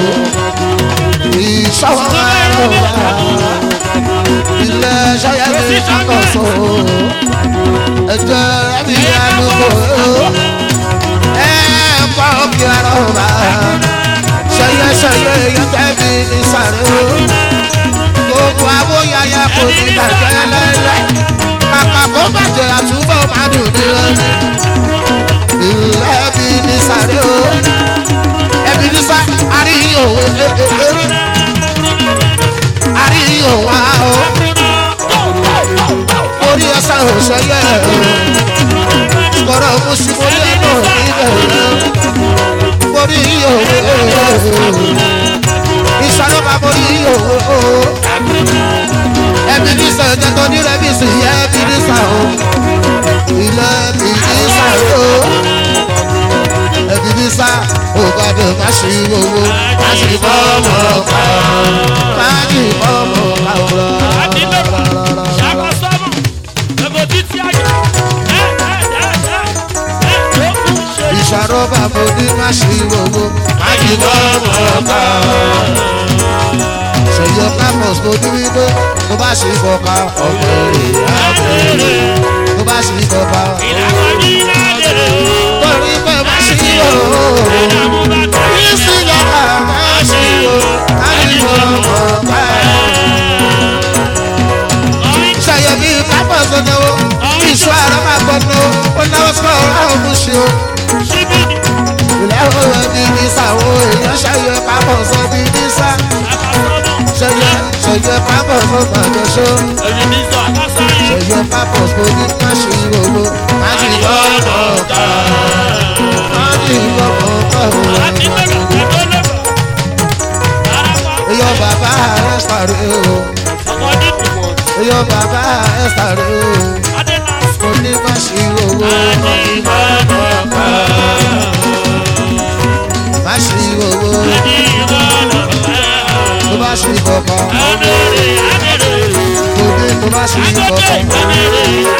Speaker 1: ìṣọwọ́ ẹ̀rọ ilé ṣayẹ mi ṣàkóso ẹjẹ ẹbí àdúgbò ẹ kọ́ kí ara ọba ṣayẹ ṣayẹ yẹtẹ mi ní sàrẹ́ o gbogbo abóyáyá kò ní bàjẹ́ lẹ́lẹ́ kàkà kó bàjẹ́ àtúbọ̀ máa dùn ní lẹ́nu ilé ẹbí ní sàrẹ́ o ẹbí ní sá àríyìn òwe àríyìn òwa o orí ẹsẹ̀ òṣèyẹ kọ̀rọ̀ mùsùlùmí ẹ̀nà níbẹ̀ orí òwe ìṣàlọ́ba orí òwe ẹbí ní sọ ẹ̀jẹ̀ tó ní rẹ́bí sí ẹbí ní sọ o ilé ẹbí ní sọ o ẹbí ní sọ ògbàdo má ṣe owó má ṣe bọ́ ọmọ ọ̀pá má ṣe bọ́ ọmọ ọ̀pá ìṣàrọ́bà mo ní má ṣe owó má ṣe bọ́ ọmọ ọ̀pá ṣèyọ campus mo ní wípé tó bá ṣe ìfọ̀ka ọ̀pọ̀ èrè àbẹ̀rẹ̀ tó bá ṣe ìfọ̀ka torí pé má ṣe owó ìsìn yàrá má ṣe owó má ṣe ọmọ ọ̀pá ṣàyẹ bí campus tó náwó ìṣó àrọ́ máa gbọ́nà ó náwó sọ́ọ́ àwọn ọmọ ṣe o ilé ọ̀rọ̀ ẹbí ní sáwọ́ èèyàn ṣàyẹ campus ọbí ní sá ṣẹyẹ ṣẹyẹ campus ó gbàgbọ́ ṣó ṣẹyẹ campus mo ní má ṣe owó má ṣe ọmọ ọ̀pá má ṣe ọmọ ọ̀pá òun. Eyo bàbá ẹ sáré o. Eyo bàbá ẹ sáré o. Mo ní má ṣe owó. Má ṣe owó. Tó bá ṣe kọ̀kọ̀. Mo ní tó bá ṣe kọ̀kọ̀.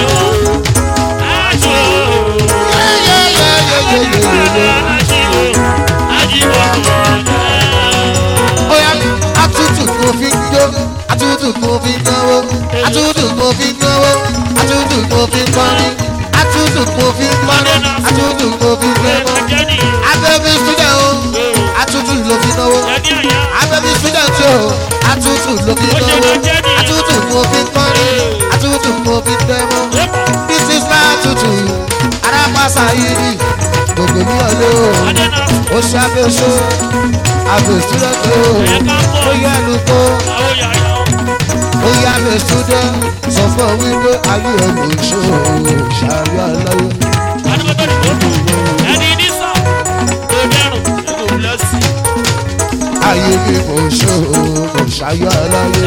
Speaker 1: Oya atutu kò fi ń jó. Atutu kò fi ń náwó. Atutu kò fi ń náwó. Atutu kò fi ń kọrin. Atutu kò fi ń kọrin. Atutu kò fi ń gbẹ́mọ́. Abẹ́bí student o. Atutu ló fi náwó. Abẹ́bí student o. Atutu ló fi náwó. Atutu kò fi ń kọrin. Atutu kò fi ń gbẹ́mọ́. This is my atutu. Arapasa yìí ni gbogbo mi ọ̀lẹ́ o. Ó ṣe abẹ́ṣó. Abẹ́ student o. Ó yẹ ẹnu tó. Ó yẹ abẹ́ student. Sọ fún ọ wípé ayé ẹ̀ ló ń ṣó. Ṣàbí aláyé. Ayé mi kò ṣó. Kò ṣayọ aláyé.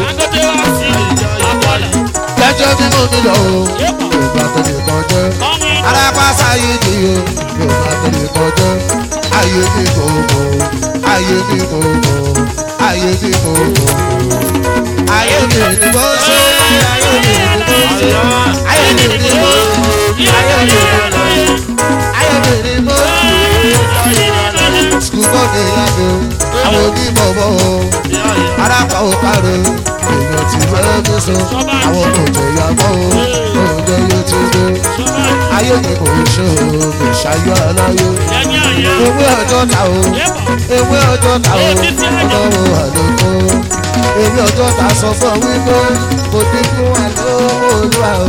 Speaker 1: Lẹ́jọ́ bí mo mi lọ o. Yorùbá tó lè kàn jẹ́. Alápàṣà yìí ni o. Yorùbá tó lè kàn jẹ́. Ayé mi kò mọ̀. Ayé mi kò mọ̀. Ayé mi kò mọ̀. Ayé mi ni mo ṣe. Ayé mi ni mo ṣe. Ayé mi ni mo ṣe. Ayé mi ni mo ṣe. Ayé mi ni mo ṣe. Sùkúrú ní ìyàgbé o. Àwọn onímọ̀ bọ̀ o. Arápá ò kárẹ̀ o. Èèyàn ti fẹ́ mi sọ. Àwọn ọmọ òjò ìyàgbọ́ o. Oúnjẹ yóò ti dé. Ayé mi kò ṣe o. Kò ṣayọ aláyé. Ewé ọjọ́ ta o. Ewé ọjọ́ ta o. Ọlọ́run àlòkò. Ewé ọjọ́ ta sọ fún ọ wípé kò ní fún wa lówó olúwa o.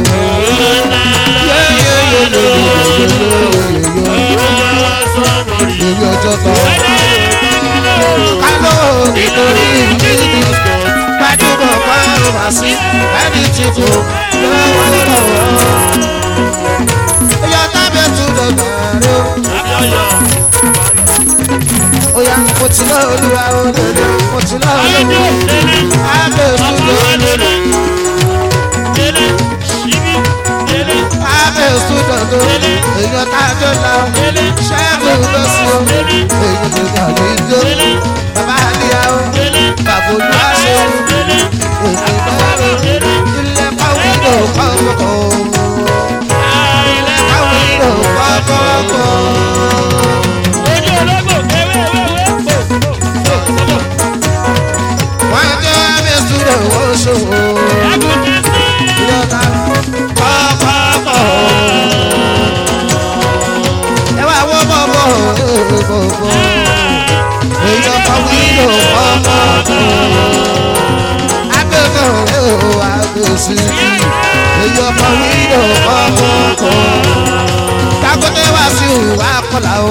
Speaker 1: Ewé ọjọ́ ta o. Kálọ̀ nítorí ìdílé. Gbajúmọ̀ márùn-ún wá sí ẹni títún lọ́wọ́ lọ́wọ́. Ìyá tábẹ̀ tún lọ bẹ̀rẹ̀ o. Oya mo ti lọ olúwa olódò mo ti lọ olúwa. Abẹ́ kọ́kọ́. Káwí ló kọ́kọ́.
Speaker 3: Ojú ológbò wéwéwéwé kò kò kò.
Speaker 1: Wọ́n jẹ́ mi sùúrù wọ́n ṣòwò.
Speaker 3: Àgùntàn sí.
Speaker 1: Ìjọba kọ́kọ́. Ẹ wá wọ́ bọ̀bọ̀ bọ̀bọ̀. Èèyàn kan wí ló kọ́kọ́. Agbẹ́fẹ́ òwò àgbèsí. Èèyàn kan wí ló kọ́kọ́. Kákúndé wá sí ìwà kọlà o.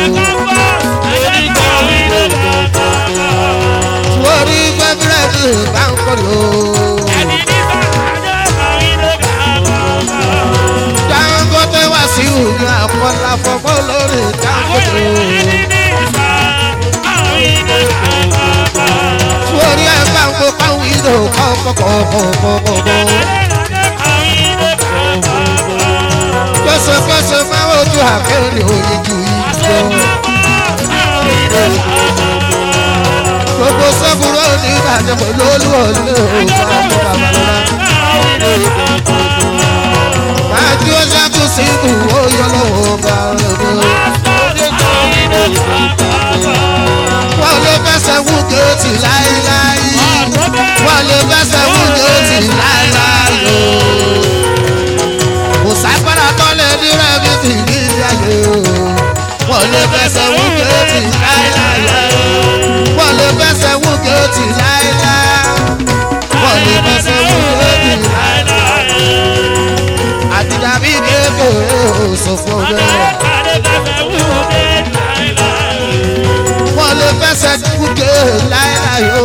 Speaker 1: Orí gbẹ́bírẹ́dì bá ń kọ́ lò. Dangote wá sí ìwà kọlà fọmọ lórí Dangote. Orí ẹ̀ bá ń kó káwọn ìlò kọ́kọ́kọ́kọ́kọ́. Kẹ́sẹ̀kẹ́sẹ̀ máa ń ojú àkẹ́rẹ́ òye ju ìjọ. Gbogbo sẹ́kúrò ní ìbàdàn pẹ̀lú olúwọlé òògùn àti babalọ́lá. Máa jí ó ṣẹ́kù sí ìbùwó yọ lọ́wọ́ bá ọ̀rọ̀. Wọ́n lè fẹsẹ̀ wú géètì láíláí. Wọ́n lè fẹsẹ̀ wú géètì láíláí o. Kò ságbára tó lè ní rẹ́mi tì ní ayé o. Wọ́n lè fẹsẹ̀ wú géètì láíláí o. Wọ́n lè fẹsẹ̀ wú géètì láíláí. Wọ́n lè fẹsẹ̀ wú géètì láíláí. Àtìdàbí kékeré ò sọ fún ọjọ́. Wọ́n lè fẹsẹ̀ wú géètì láíláí o.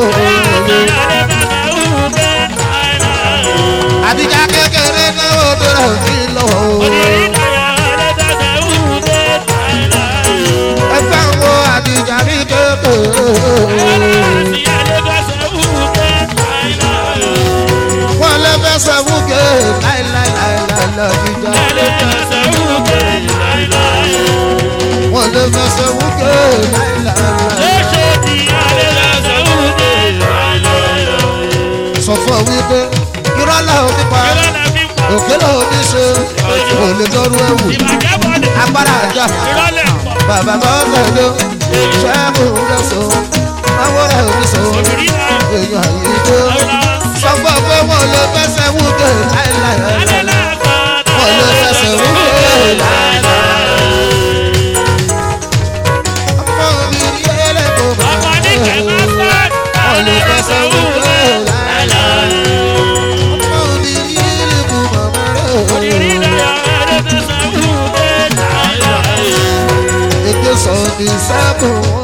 Speaker 1: Àtìjà kékeré náà ó bẹ̀rẹ̀ sí lọ́wọ́ o. Ẹgbẹ́ wo àtìjà bí kékeré. Wọ́n lè fẹsẹ̀ wú géètì láíláí lọ́jíjà. Wọ́n lè fẹsẹ̀ wú géètì láíláí. Sọ fún ọ wípé irọ́ làwọn nípa òkè làwọn ní ṣe kò lè lọ́rùn ẹ̀wù. Agbára àjà bàbá bá tẹ̀lé ṣẹ́gun rẹ̀ sọ. Àwọn rẹ̀ ò ní sọ èèyàn yìí dé. Sọ fún ọ pé wọ́n lè fẹsẹ̀ wú géètì láíláí. Wọ́n lè fẹsẹ̀ wú géètì láíláí. Ọmọ mi rí ẹlẹ́kọ̀ọ́ bàbá wọ́n lè fẹsẹ̀ wú géètì láíláí. Ọmọ mi rí ẹlẹ́kọ̀ọ́ bàbá rẹ̀. Ètò sọ̀dí sábò